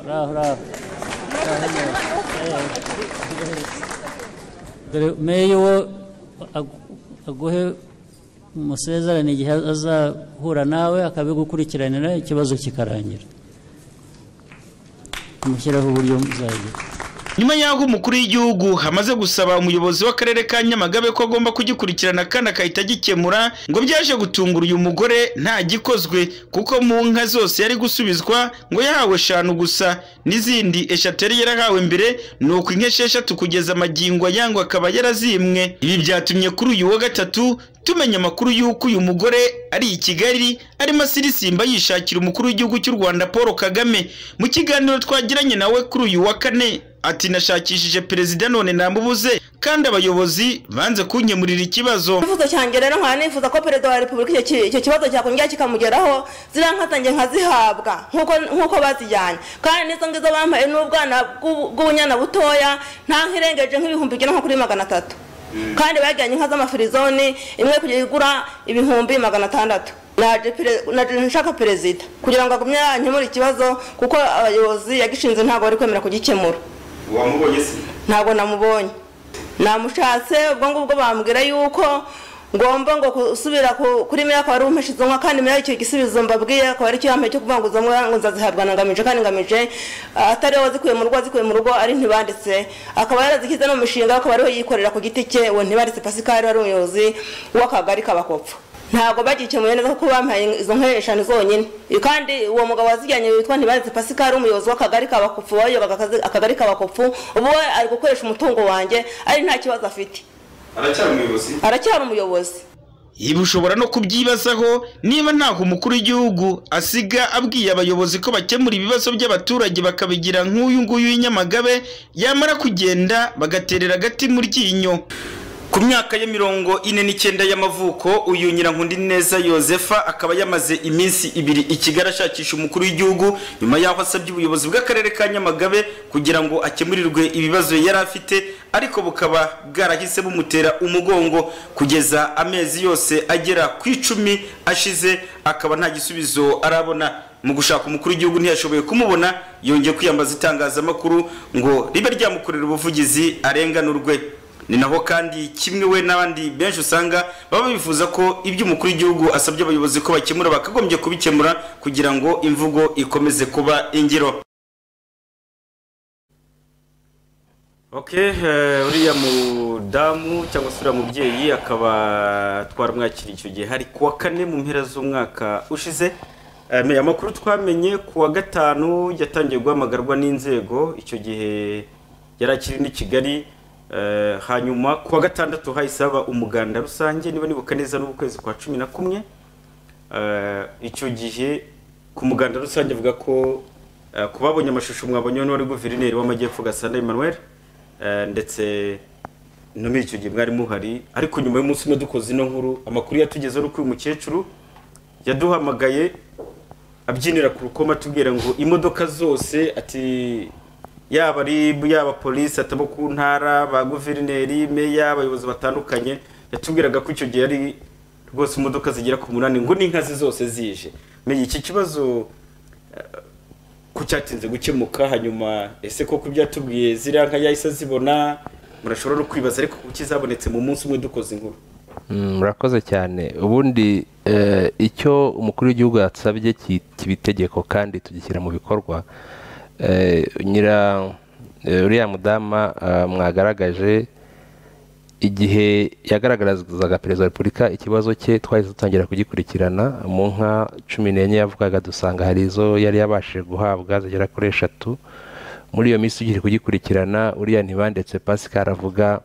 uraho uraho dore meya uwo agu- aguhe umusezerano igihe azahura nawe akabigukurikiranira ikibazo kikarangira umushyiraho uburyo muzagira nyuma y'aho umukuru w'igihugu hamaze gusaba umuyobozi w'akarere ka nyamagabe ko agomba kugikurikirana kandi agahita agikemura ngo byaje gutungura uyu mugore nta gikozwe kuko mu nka zose yari gusubizwa ngo yahawe eshanu gusa n'izindi eshatu yari yarahawe mbere ni uko inka esheshatu kugeza amagingo yangwa akaba yarazimwe ibi byatumye kuri uyu wa gatatu tumenya amakuru y'uko uyu mugore ari i Kigali arimo asirisimba yishakira umukuru w'igihugu cy'u Rwanda Paul Kagame mu kiganiro twagiranye nawe kuri uyu wa kane ati nashakishije perezida none namubuze kandi abayobozi banze kunkemurira ikibazo icyifuzo cyanjye rero nkaba nifuza ko perezida wa repubulika icyo ki- icyo kibazo cyakongera kikamugeraho ziriya nka zanjye nkazihabwa nk'uko- nk'uko bazijyanye kandi n'izo ngizo bampaye n'ubwana bw'u- bw'ubunyana butoya nta nk'irengeje nk'ibihumbi igera nko kuri magana atatu kandi bajyanye inka z'amafirizoni imwe kugera igura ibihumbi magana atandatu Naje pere- naje nshaka perezida kugira ngo agumye yankemura ikibazo kuko abayobozi yagishinze ntabwo bari kwemera kugikemura wamubonye se ntabwo namubonye namushatse ubwo ngubwo bambwira yuko ngomba ngo gusubira ku- kuri meya akaba ari umpesha izo nka kandi meya icyo gisubizo mbabwiye akaba ari cyo yampaye cyo kuvuga ngo izo nka ngo nzazihabwa na ngamije kandi ngamije ah, atari we wazikuye mu rugo wazikuye mu rugo ari ntibanditse akaba yarazishyize no mu mishinga akaba ariwe yikorera ku giti cye uwo ntibanditse pasikari wari umuyobozi w'akagari k'abakopfu ntabwo bagikemuye neza kuko bampaye izo nka eshanu zonyine kandi uwo mugabo wazijyanye witwa ntibanditse pasikari umuyobozi w'akagari k'abakopfu wayoboraga akazi- akagari k'abakopfu ubu we ari gukoresha umutungo wanjye ari nta kibazo afite aracyari umuyobozi aracyari umuyobozi ibi ushobora no kubyibazaho niba ntaho umukuru w'igihugu asiga abwiye abayobozi ko bakemura ibibazo by'abaturage bakabigira nk'uyu nguyu w'inyamagabe yamara kugenda bagaterera agati mu ryinyo ku myaka ya mirongo ine n'icyenda y'amavuko uyu nyirankundi neza yosefa akaba yamaze iminsi ibiri i kigali ashakisha umukuru w'igihugu nyuma y'aho asabye ubuyobozi bw'akarere ka nyamagabe kugira ngo akemurirwe ibibazo yari afite ariko bukaba bwarahise bumutera umugongo kugeza amezi yose agera ku icumi ashize akaba nta gisubizo arabona mu gushaka umukuru w'igihugu ntiyashoboye kumubona yongeye kwiyambaza itangazamakuru ngo ribe ryamukorera ubuvugizi arenganurwe ni naho kandi kimwe we n'abandi benshi usanga baba bifuza ko ibyo umukuru w'igihugu asabye abayobozi ko bakemura bakagombye kubikemura kugira ngo imvugo ikomeze kuba ingiro okay eh, uriya mudamu cyangwa se uriya mubyeyi akaba twaramwakiriye icyo gihe hari kuwa kane mu mpera z'umwaka ushize Eh, meya amakuru twamenye kuwa gatanu yatangiye guhamagarwa n'inzego icyo gihe yari akiri n'i kigali Eh, hanyuma kuwa gatandatu hahise haba umuganda rusange niba nibuka neza n'ukwezi kwa cumi na kumwe Eh, icyo gihe ku muganda rusange avuga ko eh, ku babonye amashusho mwabonyeho n'uwari guverineri w'amajyepfo gasana emmanuel Eh, ndetse no muri icyo gihe mwari muhari ariko nyuma y'umunsi umwe dukoze ino nkuru amakuru yatugezeho ni uko uyu mukecuru yaduhamagaye abyinira ku rukoma atubwira ngo imodoka zose ati yaba ari yaba polisi atabo ku ntara ba guverineri meya abayobozi batandukanye yatubwiraga ko icyo gihe ari rwose imodoka zigera ku munani ngo n'inkazi zose zije meya iki kibazo eh, ko cyatinze gukemuka hanyuma ese koko byatubwiye ziriya nka yahise zibona murashobora no kwibaza ariko kuki zabonetse mu munsi umwe dukoze inkuru Mm, murakoze cyane ubundi eh, icyo umukuru w'igihugu yasabye ki- kiba itegeko kandi tugishyira mu bikorwa Eh, nyira eh, uriya mudama ah, mwagaragaje igihe yagaragarizaga perezida wa repubulika ikibazo cye twahise dutangira kugikurikirana mu nka cumi n'enye yavugaga dusanga hari izo yari yabashije guhabwa zigera kuri eshatu muri iyo minsi tugiye kugikurikirana uriya ntibandetse pascal avuga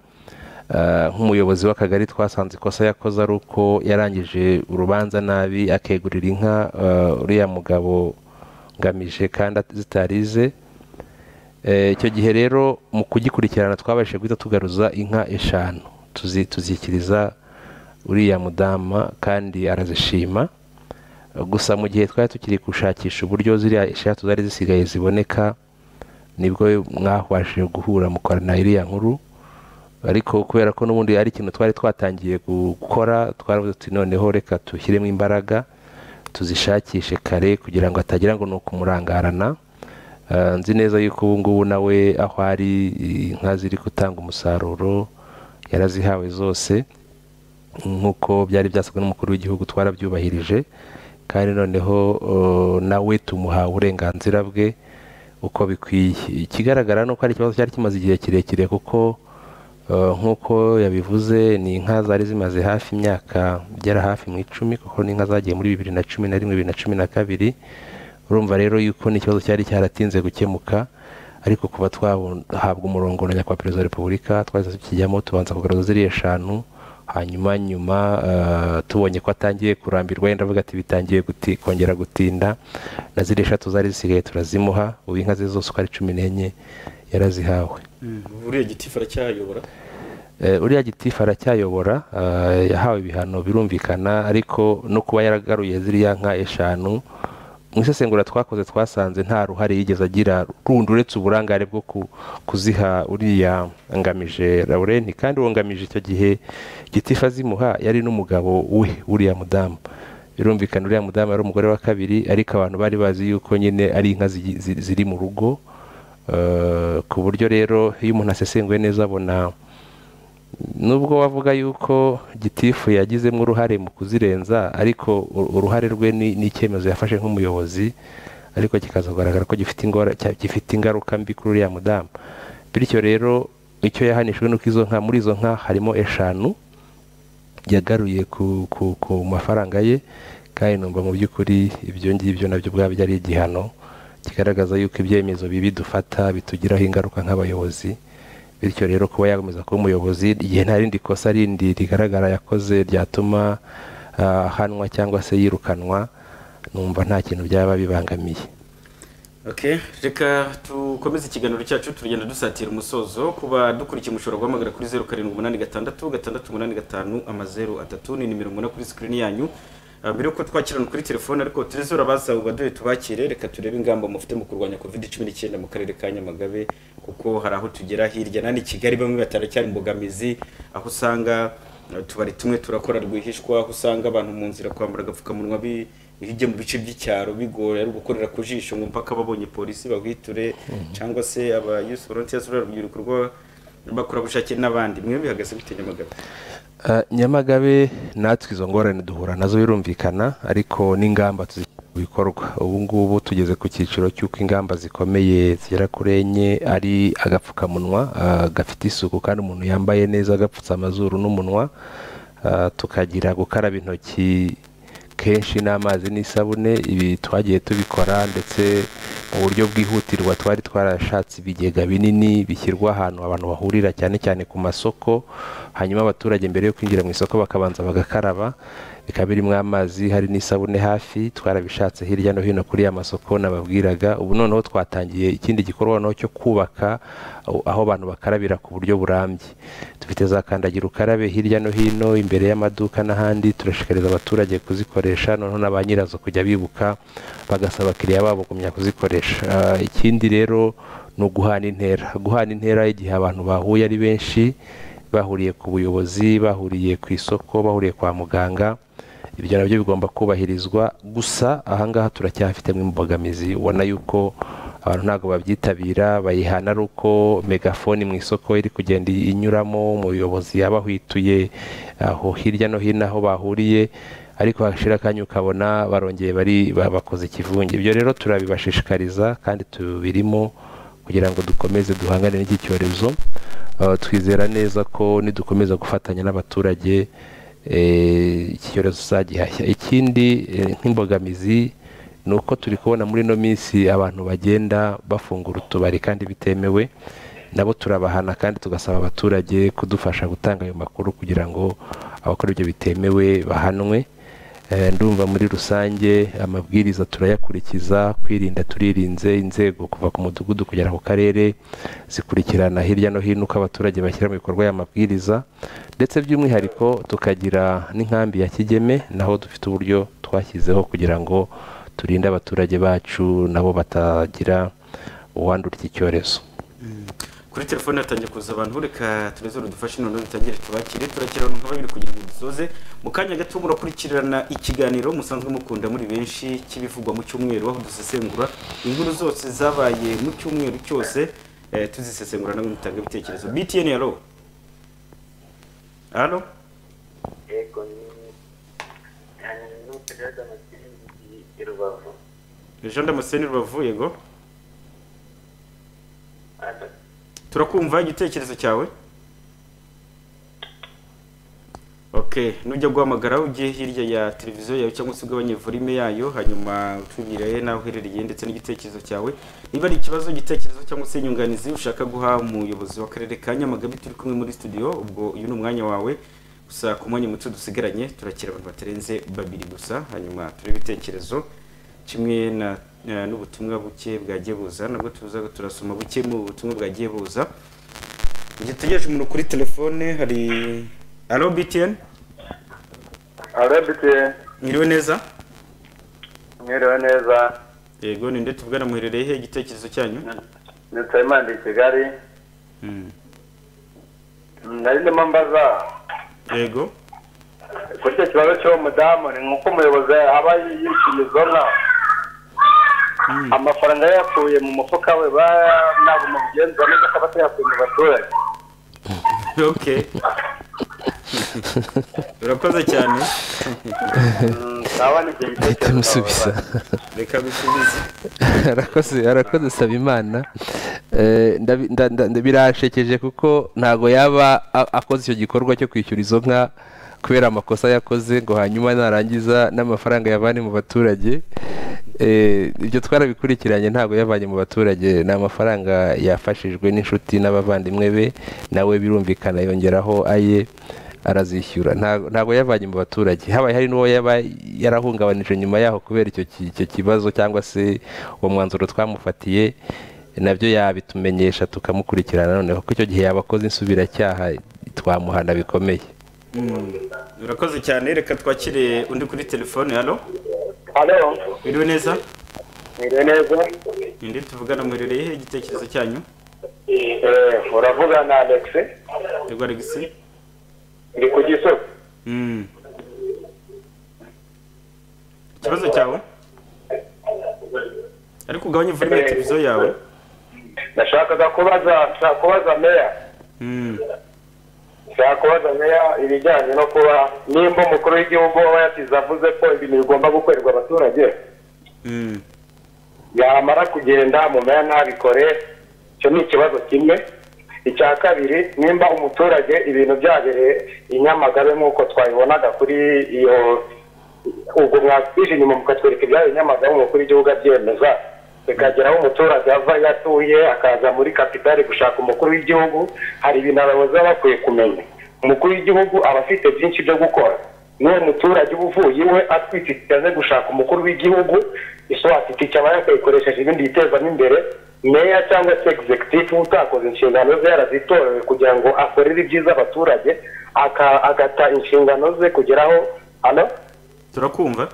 ah, nk'umuyobozi w'akagari twasanze ikosa yakoze ari uko yarangije urubanza nabi akegurira inka ah, uriya mugabo ngamije kandi zitari ize Eh, icyo gihe rero mu kugikurikirana twabashije guhita tugaruza inka eshanu tuzi- tuzikiriza uriya mudama kandi arazishima gusa mu gihe twari tukiri gushakisha uburyo ziriya eshatu zari zisigaye ziboneka nibwo mwabashije guhura mukorana iriya nkuru ariko kubera ko n'ubundi ari ikintu twari twatangiye gukora twaravuze tuti noneho reka dushyiremo imbaraga tuzishakishe kare kugira ngo hatagira ngo ni ukumurangarana Eh, nzi neza yuko ubu ngubu nawe aho ari inka ziri gutanga umusaruro yarazihawe zose nk'uko byari byasabwe n'umukuru w'igihugu twarabyubahirije kandi noneho eh, nawe tumuha uburenganzira bwe uko bikwiye ikigaragara ni uko ari ikibazo cyari kimaze igihe kirekire kuko eh, nk'uko yabivuze ni inka zari zimaze hafi imyaka igera hafi mu icumi kuko ni inka zagiye muri bibiri na cumi na rimwe bibiri na cumi na kabiri urumva rero yuko ni ikibazo cyari cyaratinze gukemuka ariko kuba twahabwa umurongo na nyakubahwa perezida wa repubulika twahise tukijyamo tubanza kugaragaza ziriya eshanu hanyuma nyuma eh, tubonye ko atangiye kurambirwa yenda avuga ati bitangiye guti, kongera gutinda na ziriya eshatu zari zisigaye turazimuha ubu inka ze zose uko ari cumi n'enye yarazihawe uriya gitifu aracyayobora Eh, uriya gitifu aracyayobora eh, yahawe ibihano birumvikana ariko no kuba yaragaruye ziriya nka eshanu mu isesengura twakoze twasanze nta ruhare yigeze agira rundi uretse uburangare bwo ku- kuziha uriya ngamije laurenti kandi uwo ngamije icyo gihe gitifu azimuha yari n'umugabo we uriya mudamu birumvikana uriya mudamu yari umugore wa kabiri ariko abantu bari bazi yuko nyine ari inka zigi- zi- ziri mu rugo eh, ku buryo rero iyo umuntu asesenguye neza abona nubwo wavuga yuko gitifu yagizemo uruhare mu kuzirenza ariko u- uruhare rwe ni ni icyemezo yafashe nk'umuyobozi ariko kikaza kugaragara ko gifite ingora- cya- gifite ingaruka mbi kuri uriya mudamu bityo rero icyo yahanishijwe ni uko izo nka muri izo nka harimo eshanu yagaruye ku, ku, ku mafaranga ye kandi numva mu by'ukuri ibyo ngibyo nabyo ubwabyo ari igihano kigaragaza yuko ibyemezo bibi dufata bitugiraho ingaruka nk'abayobozi bityo rero kuba yakomeza kuba umuyobozi igihe nta rindi kosa rindi rigaragara yakoze ryatuma ah, ahanwa cyangwa se yirukanwa numva nta kintu byaba bibangamiye Okay, reka tukomeze ikiganiro cyacu tugenda dusatira umusozo kuba dukurikiye umushobora guhamagara kuri zeru karindwi umunani gatandatu gatandatu umunani gatanu amazeru atatu ni nimero mubona kuri sikirini yanyu Ah, mbere yuko twakirana kuri telefone ariko turezera abaza ubaduye tubakire reka turebe ingamba mufite mu kurwanya covid cumi n'icyenda mu karere ka nyamagabe kuko hari aho tugera hirya nani kigali bamwe bataracyari imbogamizi aho usanga eh, utubari tumwe turakora rwihishwa aho usanga abantu mu nzira kwambara agapfukamunwa bi- hirya mu bice by'icyaro bigoye ari gukorera ku jisho ngo mpaka babonye polisi bahwiture cyangwa se aba youth volunteers ruriya rubyiruko rw'abakorerabushake n'abandi mwe bihagaze bite nyamagabe Ah, nyamagabe natwe izo ngorane duhura nazo birumvikana ariko n'ingamba tuzi- mu bikorwa ubu ngubu tugeze ku cyiciro cy'uko ingamba zikomeye zigera kuri enye ari agapfukamunwa ah, gafite isuku kandi umuntu yambaye neza agapfutse amazuru n'umunwa Ah, tukagira gukaraba intoki kenshi n'amazi n'isabune ibi twagiye tubikora ndetse mu buryo bwihutirwa twari twarashatse ibigega binini bishyirwa ahantu abantu bahurira cyane cyane ku masoko hanyuma abaturage mbere yo kwinjira mu isoko bakabanza bagakaraba bikaba birimo amazi hari n'isabune hafi twarabishatse hirya no hino kuri ya masoko nababwiraga ubu noneho twatangiye ikindi gikorwa noneho cyo kubaka aho- aho abantu bakarabira ku buryo burambye dufite za kandagira ukarabe hirya no hino imbere y'amaduka n'ahandi turashishikariza abaturage kuzikoresha noneho na ba nyirazo kujya bibuka bagasaba abakiriya babo kumenya kuzikoresha Ah, ikindi rero ni uguhana intera guhana intera igihe abantu bahuye ari benshi bahuriye ku buyobozi bahuriye ku isoko bahuriye kwa muganga ibyo nabyo bigomba kubahirizwa gusa ahangaha turacyafitemo imbogamizi ubona yuko abantu ntabwo babyitabira bayihana ari uko megafoni mu isoko iri kugenda inyuramo umuyobozi yabahwituye aho hirya no hino aho bahuriye ariko hashira akanya ukabona barongeye bari ba- bakoze ikivunge ibyo rero turabibashishikariza kandi tubirimo kugira ngo dukomeze duhangane n'iki cyorezo Uh, twizera neza ko nidukomeza gufatanya n'abaturage eh, iki cyorezo uzagihashya ikindi eh, nk'imbogamizi ni uko turi kubona muri ino minsi abantu bagenda bafungura utubari kandi bitemewe nabo turabahana kandi tugasaba abaturage kudufasha gutanga ayo makuru kugira ngo abakora ibyo bitemewe bahanwe Eh, ndumva muri rusange amabwiriza turayakurikiza kwirinda turirinze inzego kuva ku mudugudu kugera ku karere zikurikirana hirya no hino uko abaturage bashyira mu bikorwa aya mabwiriza ndetse by'umwihariko tukagira n'inkambi ya kigeme naho dufite uburyo twashyizeho kugira ngo turinde abaturage bacu nabo batagira uwandura iki cyorezo kuri telefone hatangiye kuza abantu reka tureze dufashe noneho dutangire tubakire turakirana nka babiri kugira ngo dusoze mu kanya gato murakurikirana ikiganiro musanzwe mukunda muri benshi cy'ibivugwa mu cyumweru aho dusesengura inkuru zose zabaye mu cyumweru cyose eh, tuzisesengura nawe mutanga ibitekerezo btn halo halo yego ni n'uperezida amasirindi i rubavu jean damascene rubavu yego turakumva igitekerezo cyawe okay nujya guhamagara ugiye hirya ya televiziyo yawe cyangwa se ugabanye volume yayo hanyuma utubwire naho uherereye ndetse n'igitekerezo cyawe niba ari ikibazo igitekerezo cyangwa se inyunganizi ushaka guha umuyobozi w'akarere ka nyamagabe turi kumwe muri studio ubwo uyu ni umwanya wawe gusa ku mwanya muto dusigaranye turakira abantu batarenze babiri gusa hanyuma turebe ibitekerezo kimwe na na- n'ubutumwa buke bwagiye buza nabwo tuza turasoma buke mu butumwa bwagiye buza gitegereje umuntu kuri telefone hari alo btn arabite mwiriwe neza mwiriwe neza yego ninde tuvugana muherereye he igitekerezo cyanyu ni nsabimana i kigali nari ndimo mbaza yego kuri icyo kibazo cy'uwo mudamu ni nk'uko umuyobozi aba yishyuye izo nka amafaranga yayakuye mu mufuka we ba ntabwo mubigenza neza akaba atayakuye mu baturage okay urakoze cyane Ahita amusubiza. reka bisubize arakoze arakoze saba imana Eh, ndabi- nda- nda- nda- birashekeje kuko ntago yaba a- akoze icyo gikorwa cyo kwishyura izo nka kubera amakosa yakoze ngo hanyuma narangiza n'amafaranga yavane mu baturage Eh, ibyo twarabikurikiranye ntabwo yavanye mu baturage ni amafaranga yafashijwe n'inshuti n'abavandimwe be nawe birumvikana yongeraho aye arazishyura Nta- ntabwo yavanye mu baturage habaye hari n'uwo yaba yarahungabanije nyuma yaho kubera icyo ki- icyo kibazo cyangwa se uwo mwanzuro twamufatiye nabyo yabitumenyesha tukamukurikirana noneho kuko icyo gihe yabakoze insubiracyaha twamuhana bikomeye urakoze cyane reka twakire undi kuri telefone hano hano biriwe neza biriwe neza indi tuvugana muherereye he igitekerezo cyanyu Eh, uravugana na alex yego alegisi ndi ku gisozi ikibazo cyawe ariko ugabanye volume ya televiziyo yawe nashakaga kubaza nshaka kubaza meya Mm. nshaka kubaza meya ibijyanye no kuba nimba umukuru w'igihugu waba yasize avuze ko ibintu bigomba gukorerwa abaturage Mm. yamara kugenda mu meya ntabikore icyo ni ikibazo kimwe icya kabiri nimba umuturage ibintu byabereye i nyamagabe nk'uko twabibonaga kuri iyo ubwo mwatwije inyuma mukatwereka ibyabereye i nyamagabe umukuru w'igihugu abyemeza bikagera aho umuturage ava iyo atuye akaza muri kapitali gushaka umukuru w'igihugu hari ibintu abayobozi baba bakwiye kumenya umukuru w'igihugu aba afite byinshi byo gukora n'uwo muturage uba uvuye iwe atwikiriye aze gushaka umukuru w'igihugu iswati kikaba yakayikoresheje ibindi bitezamo imbere meya cyangwa se executive uba utakoze inshingano ze yarazitorewe kugira ngo akorere ibyiza abaturage aka- agata inshingano ze kugeraho hano turakumva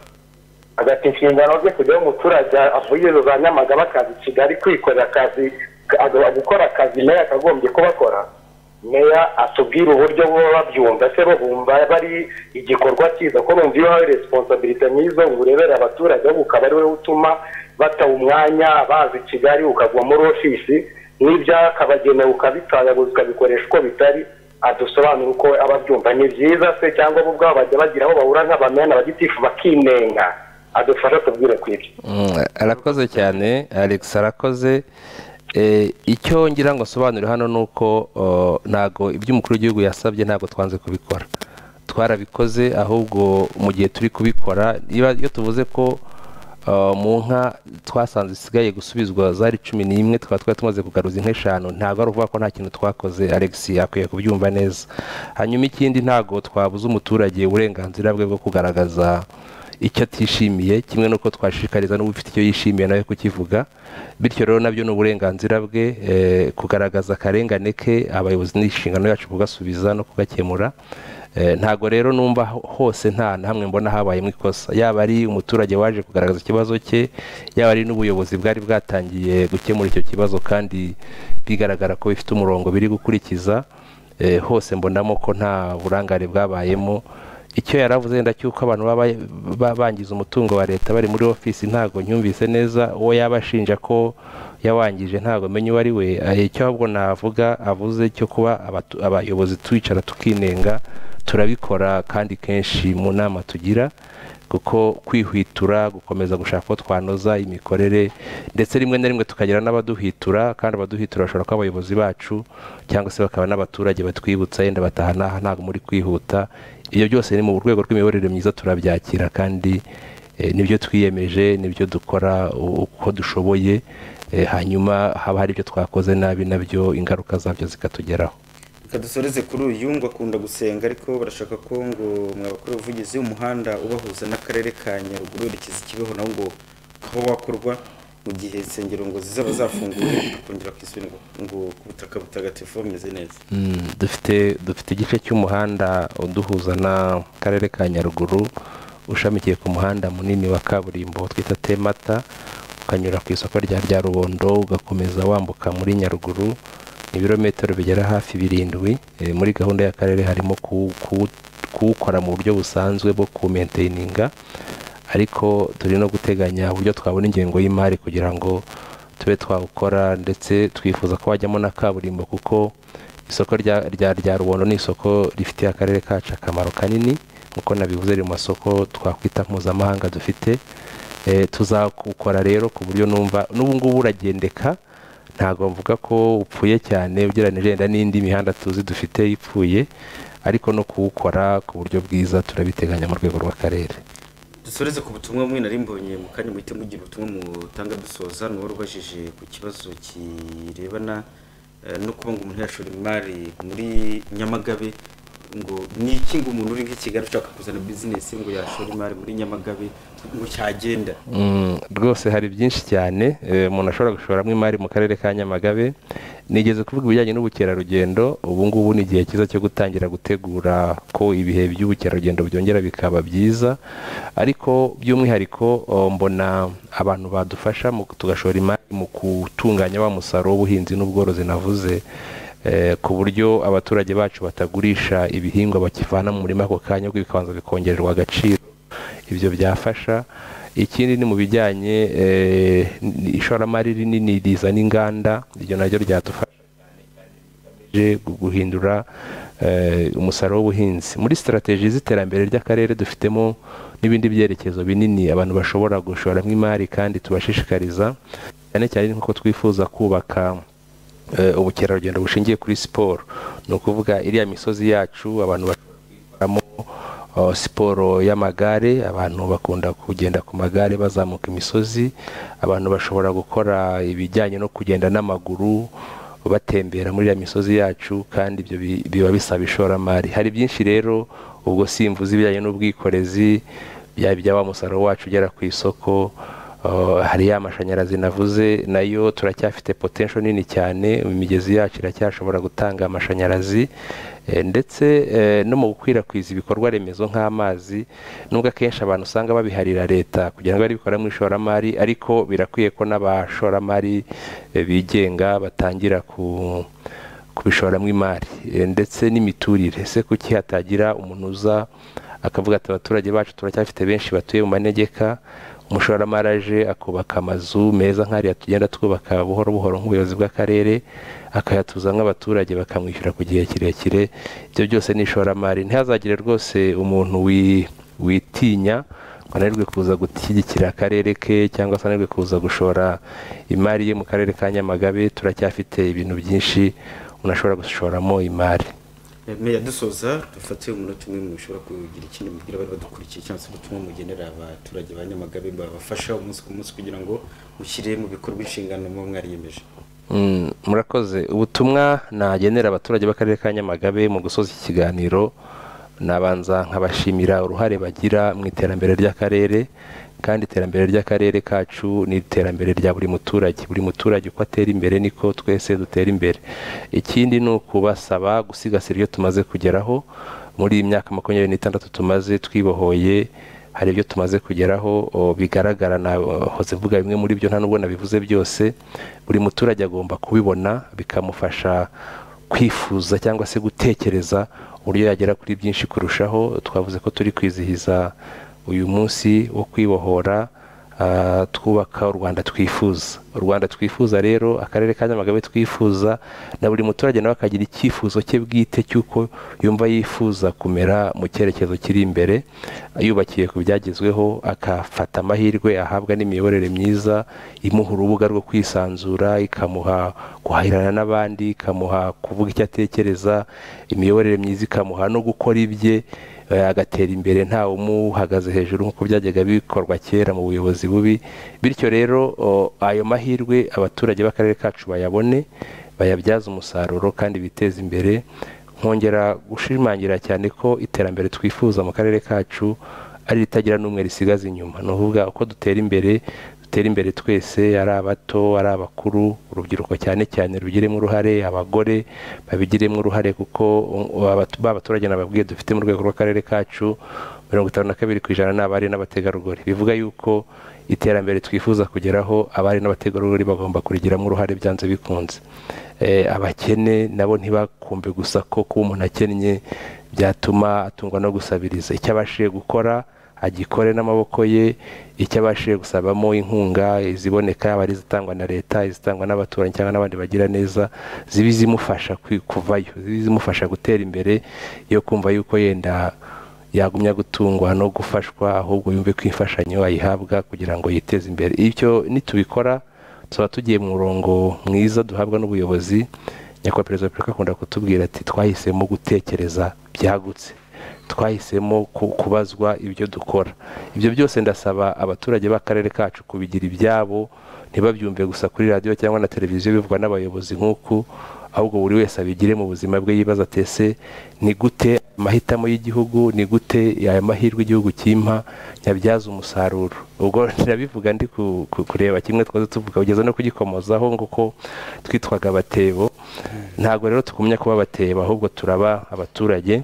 agata inshingano ze kujyaho umuturage avuye izo za nyamagabe akazi kigali kwikorera akazi aga- gukora akazi meya akagombye kubakora meya atubwire uburyo baba babyumva se bo bumva bari igikorwa cyiza ko bumva iyo hari resiponsabilite nk'izo ngo urebere abaturage ahubwo ukaba ari wowe utuma bataha umwanya bazi kigali ukagwa muri ofisi n'ibyakabagenewe ukabitayaguza ukabikoresha uko bitari adusobanura uko aba abyumva ni byiza se cyangwa bo ubwabo bajya bagira aho bahura nk'abamena bagitifu bakinenga adufasha tubwire ku ibyo Mm, arakoze cyane alex arakoze Eh, icyo ngira ngo asobanure hano ni uko oh, ntago ibyo umukuru w'igihugu yasabye ntabwo twanze kubikora twarabikoze ahubwo mu gihe turi kubikora iba- iyo tuvuze ko ah, mu nka twasanze zisigaye gusubizwa zari cumi n'imwe tukaba twari tumaze kugaruza inka eshanu ntabwo ari ukuvuga ko nta kintu twakoze alex akwiye kubyumva neza hanyuma ikindi ntabwo twabuza umuturage uburenganzira bwe bwo kugaragaza icyo atishimiye kimwe n'uko twashishikariza n'ubufite icyo yishimiye nawe kukivuga bityo rero nabyo ni uburenganzira bwe eh, kugaragaza akarengane ke abayobozi ni inshingano yacu kugasubiza no kugakemura Eh, ntago rero numva ho- hose nta na hamwe mbona habayemo ikosa yaba ari umuturage waje kugaragaza ikibazo cye yaba ari n'ubuyobozi bwari bwatangiye gukemura icyo kibazo kandi bigaragara ko bifite umurongo biri gukurikiza eh, hose mbonamo ko nta burangare bwabayemo icyo yaravuze wenda cy'uko abantu baba ba- bangiza umutungo wa leta bari muri ofisi ntabwo nyumvise neza uwo yaba ashinja ko yawangije ntabwo menya uwo ari we Eh, icyo ahubwo navuga avuze cyo kuba abatu- abayobozi twicara tukinenga turabikora kandi kenshi mu nama tugira kuko kwihwitura gukomeza gushaka ko twanoza imikorere ndetse rimwe na rimwe tukagira n'abaduhitura kandi abaduhitura bashobora kuba abayobozi bacu cyangwa se bakaba n'abaturage batwibutsa yenda bataha n'aha ntabwo muri kwihuta ibyo byose ni mu rwego rw'imiyoborere myiza turabyakira kandi eh, nibyo twiyemeje nibyo dukora u- uko dushoboye eh, hanyuma haba hari ibyo twakoze nabi nabyo ingaruka zabyo zikatugeraho reka dusoreze kuri uyu ngo akunda gusenga ariko barashaka ko ngo mwabakora ubuvugizi umuhanda ubahuza n'akarere ka nyaruguru werekeza kibeho nawo ngo ukaba wakorwa mu gihe insengero ngo zizaba zafunguye akongera ku isuri ngo- ngo ku butaka butagatifu bumeze neza Mm, dufite dufite igice cy'umuhanda uduhuza n'akarere ka nyaruguru ushamikiye ku muhanda munini wa kaburimbo twita temata ukanyura ku isoko rya rya rubondo ugakomeza wambuka muri nyaruguru ni ibirometero bigera hafi birindwi Eh, muri gahunda y'akarere harimo kuwu- kuwu- kuwukora mu buryo busanzwe bwo kuwumenteyininga ariko turi no guteganya uburyo twabona ingengo y'imari kugira ngo tube twawukora ndetse twifuza ko wajyamo na kaburimbo kuko isoko rya rya rya rubondo ni isoko rifitiye akarere kacu akamaro kanini nk'uko nabivuze riri mu masoko twakwita mpuzamahanga dufite Eh, tuzakukora rero ku buryo numva n'ubu ngubu uragendeka ntabwo mvuga ko upfuye cyane ugereranije wenda n'indi mihanda tuzi dufite ipfuye ariko no kuwukora ku buryo bwiza turabiteganya mu rwego rw'akarere dusoreze ku butumwa bumwe nari mbonye mu kanya muhite mugira ubutumwa mutanga dusoza ni uwari ubajije ku kibazo kirebana eh, no kuba ngo umuntu yashora imari muri nyamagabe ngo ni iki ngo umuntu uri nk'ikigali ushaka kuzana bizinesi ngo yashora imari muri nyamagabe ngo cyagenda Mm, rwose hari byinshi cyane eh, umuntu ashobora gushoramo imari mu karere ka nyamagabe nigeze kuvuga ibijyanye n'ubukerarugendo ubu ngubu ni igihe cyiza cyo gutangira gutegura ko ibihe by'ubukerarugendo byongera bikaba byiza ariko by'umwihariko oh, mbona abantu badufasha mu tugashora imari mu gutunganya wa musaruro w'ubuhinzi n'ubworozi navuze eh, ku buryo abaturage bacu batagurisha ibihingwa bakivana mu murima ako kanya ahubwo bikabanza bikongererwa agaciro ibyo byafasha ikindi ni mu bijyanye eh, n- ishoramari rinini rizana inganda iryo naryo ryadufasha rigamije gu- guhindura eh, umusaruro w'ubuhinzi muri sitarateji z'iterambere ry'akarere dufitemo n'ibindi byerekezo binini abantu bashobora gushoramo imari kandi tubashishikariza cyane cyane nk'uko twifuza kubaka eh, ubukerarugendo bushingiye kuri siporo ni ukuvuga iriya misozi yacu abantu bashobora kuyikoramo eh, siporo y'amagare abantu bakunda kugenda ku magare bazamuka imisozi abantu bashobora gukora ibijyanye no kugenda n'amaguru batembera muri iriya misozi yacu kandi ibyo bi- biba bisaba ishoramari hari byinshi rero ubwo simvuze ibijyanye n'ubwikorezi byaba ibyaba umusaruro wacu ugera ku isoko Uh, hari ya mashanyarazi navuze nayo turacyafite potential nini cyane imigezi yacu iracyashobora gutanga amashanyarazi eh, ndetse eh, no mu gukwirakwiza ibikorwa remezo nk'amazi nubwo akenshi abantu usanga babiharira leta kugira ngo bari bikora mu ishoramari ariko birakwiye ko n'abashoramari eh, bigenga batangira ku kubishoramo imari eh, ndetse n'imiturire ese kuki hatagira umuntu uza akavuga ati abaturage bacu turacyafite benshi batuye mu manegeka umushoramari aje akubaka amazu meza nk'ariya tugenda twubaka buhoro buhoro nk'ubuyobozi bw'akarere akayatuza nk'abaturage bakamwishyura ku gihe kirekire ibyo byose ni ishoramari ntihazagire rwose umuntu wi- witinya ngo ananirwe kuza gushyigikira akarere ke cyangwa se ananirwe kuza gushora imari ye mu karere ka nyamagabe turacyafite ibintu byinshi umuntu ashobora gushoramo imari Eh, meya dusoza dufate umunota umwe mu bishobora kugira ikindi mubwira abari badukurikiye cyangwa se ubutumwa mugenera abaturage ba nyamagabe babafasha umunsi ku munsi kugira ngo mushyire mu bikorwa inshingano muba mwariyemeje Mm, murakoze ubutumwa nagenera abaturage b'akarere ka nyamagabe mu gusoza iki kiganiro nabanza nkabashimira uruhare bagira mu iterambere ry'akarere kandi iterambere ry'akarere kacu ni iterambere rya buri muturage buri muturage uko atera imbere niko twese dutera imbere ikindi ni ukubasaba gusigasira ibyo tumaze kugeraho muri iyi myaka makumyabiri n'itandatu tumaze twibohoye hari ibyo tumaze kugeraho o, bigaragara nahoze mvuga bimwe muri byo nta nubwo nabivuze byose buri muturage agomba kubibona bikamufasha kwifuza cyangwa se gutekereza uburyo yagera kuri byinshi kurushaho twavuze ko turi kwizihiza uyu munsi wo kwibohora ah, twubaka u rwanda twifuza u rwanda twifuza rero akarere ka nyamagabe twifuza na buri muturage nawe akagira icyifuzo cye bwite cy'uko yumva yifuza kumera mu cyerekezo kiri imbere yubakiye ku byagezweho akafata amahirwe ahabwa n'imiyoborere myiza imuha urubuga rwo kwisanzura ikamuha guhahirana n'abandi ikamuha kuvuga icyo atekereza imiyoborere myiza ikamuha no gukora ibye eh, agatera imbere nta umuhagaze hejuru nk'uko byajyaga bikorwa kera mu buyobozi bubi bityo rero o, ayo mahirwe abaturage b'akarere kacu bayabone bayabyaze umusaruro kandi biteze imbere nkongera gushimangira cyane ko iterambere twifuza mu karere kacu ari ritagira n'umwe risigaza inyuma ni ukuvuga uko dutera imbere dutera imbere twese ari abato ari abakuru urubyiruko cyane cyane rubigiremo uruhare abagore babigiremo uruhare kuko um, abatu- ba baturage nababwiye dufite mu rwego rw'akarere kacu mirongo itanu na kabiri ku ijana ni abari n'abategarugori bivuga yuko iterambere twifuza kugeraho abari n'abategarugori bagomba kurigiramo uruhare byanze bikunze Eh, abakene nabo ntibakumve gusa ko kuba umuntu akennye byatuma atungwa no gusabiriza icyo abashije gukora agikore n'amaboko ye icyo abashije gusabamo inkunga iziboneka yaba ari izitangwa na leta izitangwa n'abaturanyi cyangwa n'abandi bagira neza ziba izimufasha kwi- kuvayo ziba izimufasha gutera imbere yo kumva yuko yenda yagumya gutungwa no gufashwa ahubwo yumve ko imfashanyo ayihabwa kugira ngo yiteze imbere icyo nitubikora tuba tugiye mu murongo mwiza duhabwa n'ubuyobozi nyakubahwa perezida wa repubulika akunda kutubwira ati twahisemo gutekereza byagutse twahisemo ku- kubazwa ibyo dukora ibyo byose ndasaba abaturage b'akarere kacu kubigira ibyabo ntibabyumve gusa kuri radiyo cyangwa na televiziyo bivugwa n'abayobozi nk'uku ahubwo buri wese abigire mu buzima bwe yibaza atese ni gute amahitamo y'igihugu ni gute aya mahirwe igihugu kimpa nyabyaza umusaruro ubwo nirabivuga ndi ku- ku- kureba kimwe twaze tuvuga kugeza no kugikomozaho ngo ko twitwaga abatebo ntabwo rero tugumya kuba abatebo ahubwo turaba abaturage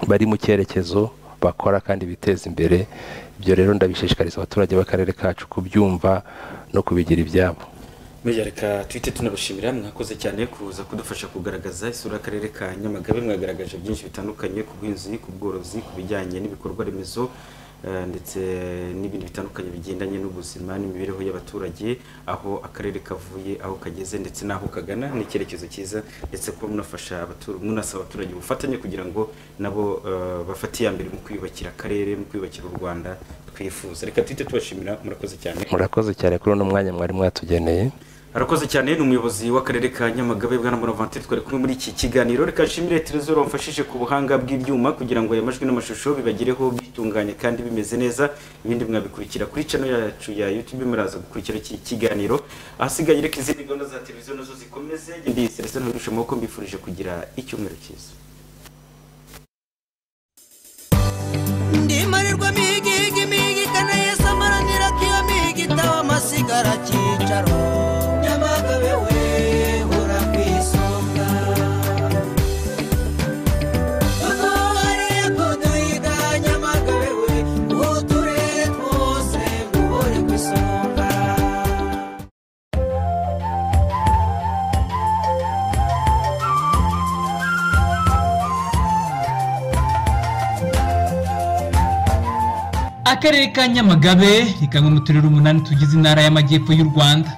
bari mu cyerekezo bakora kandi biteza imbere ibyo rero ndabishishikariza abaturage b'akarere kacu kubyumva no kubigira ibyabo meya reka twite tunabashimira mwakoze cyane kuza kudufasha kugaragaza isura y'akarere ka nyamagabe mwagaragaje byinshi bitandukanye ku buhinzi ku bworozi ku bijyanye n'ibikorwa remezo eh, ndetse n'ibindi bitandukanye bigendanye n'ubuzima n'imibereho y'abaturage aho akarere kavuye aho kageze ndetse n'aho kagana n'icyerekezo cyiza ndetse kuba munafasha abatur- munasaba abaturage ubufatanye kugira ngo nabo eh, bafate iya mbere mu kwiyubakira akarere mu kwiyubakira u rwanda twifuza reka twite tubashimira murakoze cyane murakoze cyane kuri uno mwanya mwari mwatugeneye arakoze cyane ni umuyobozi w'akarere ka nyamagabe bwana bonavantere twari kumwe muri iki kiganiro reka nshimire terezoro wamfashije ku buhanga bw'ibyuma kugira ngo aya majwi n'amashusho bibagereho bitunganye kandi bimeze neza ibindi mwabikurikira kuri channel yacu ya youtube muraza gukurikira iki kiganiro ahasigaye reka izindi gahunda za televiziyo nazo zikomeze ndi serese nturusha amaboko mbifurije kugira icyumweru cyiza ndimarirwa migigi migi kanayesamaranira kiyo migitaba amasigara cyicaro nyamagabe wehora ku isonga dutohariye kuduhiga nyamagabe we uturere twose duhore ku isonga akarere ka nyamagabe ni kamwe mu turere umunani tugize intara y'amajyepfo y'u rwanda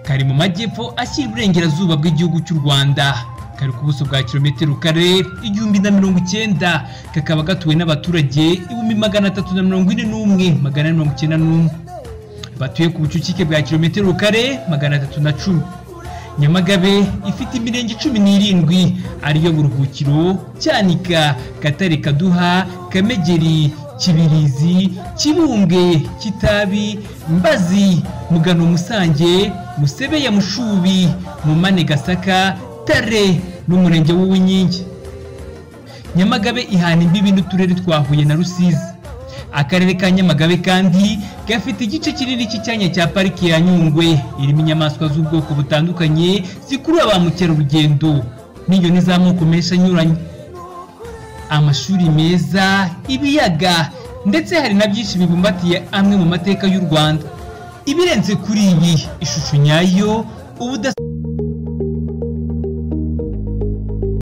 kari mu majyepfo ashyira iburengerazuba bw'igihugu cy'u rwanda kari ku buso bwa kilometero kare igihumbi na mirongo icyenda kakaba gatuwe n'abaturage ibihumbi magana atatu na mirongo ine n'umwe magana ane mirongo icyenda n'umwe batuye ku bucucike bwa kilometero kare magana atatu na cumi nyamagabe ifite imirenge cumi n'irindwi ariyo buruhukiro cyanika gatare kaduha kamegeri kibirizi kibumbwe kitabi mbazi mugano musange musebeya mushubi mumane gasaka tare n'umurenge w'uwinkingi nyamagabe ihana imbibi n'uturere twa huye na rusizi akarere ka nyamagabe kandi gafite igice kinini cy'icyanya cya pariki ya nyungwe irimo inyamaswa z'ubwoko butandukanye zikurura ba mukerarugendo n'inyoni z'amoko menshi anyuranye amashuri meza ibiyaga ndetse hari na byinshi bibumbatiye amwe mu mateka y'u rwanda ibirenze kuri iyi ishusho nyayo ubudasa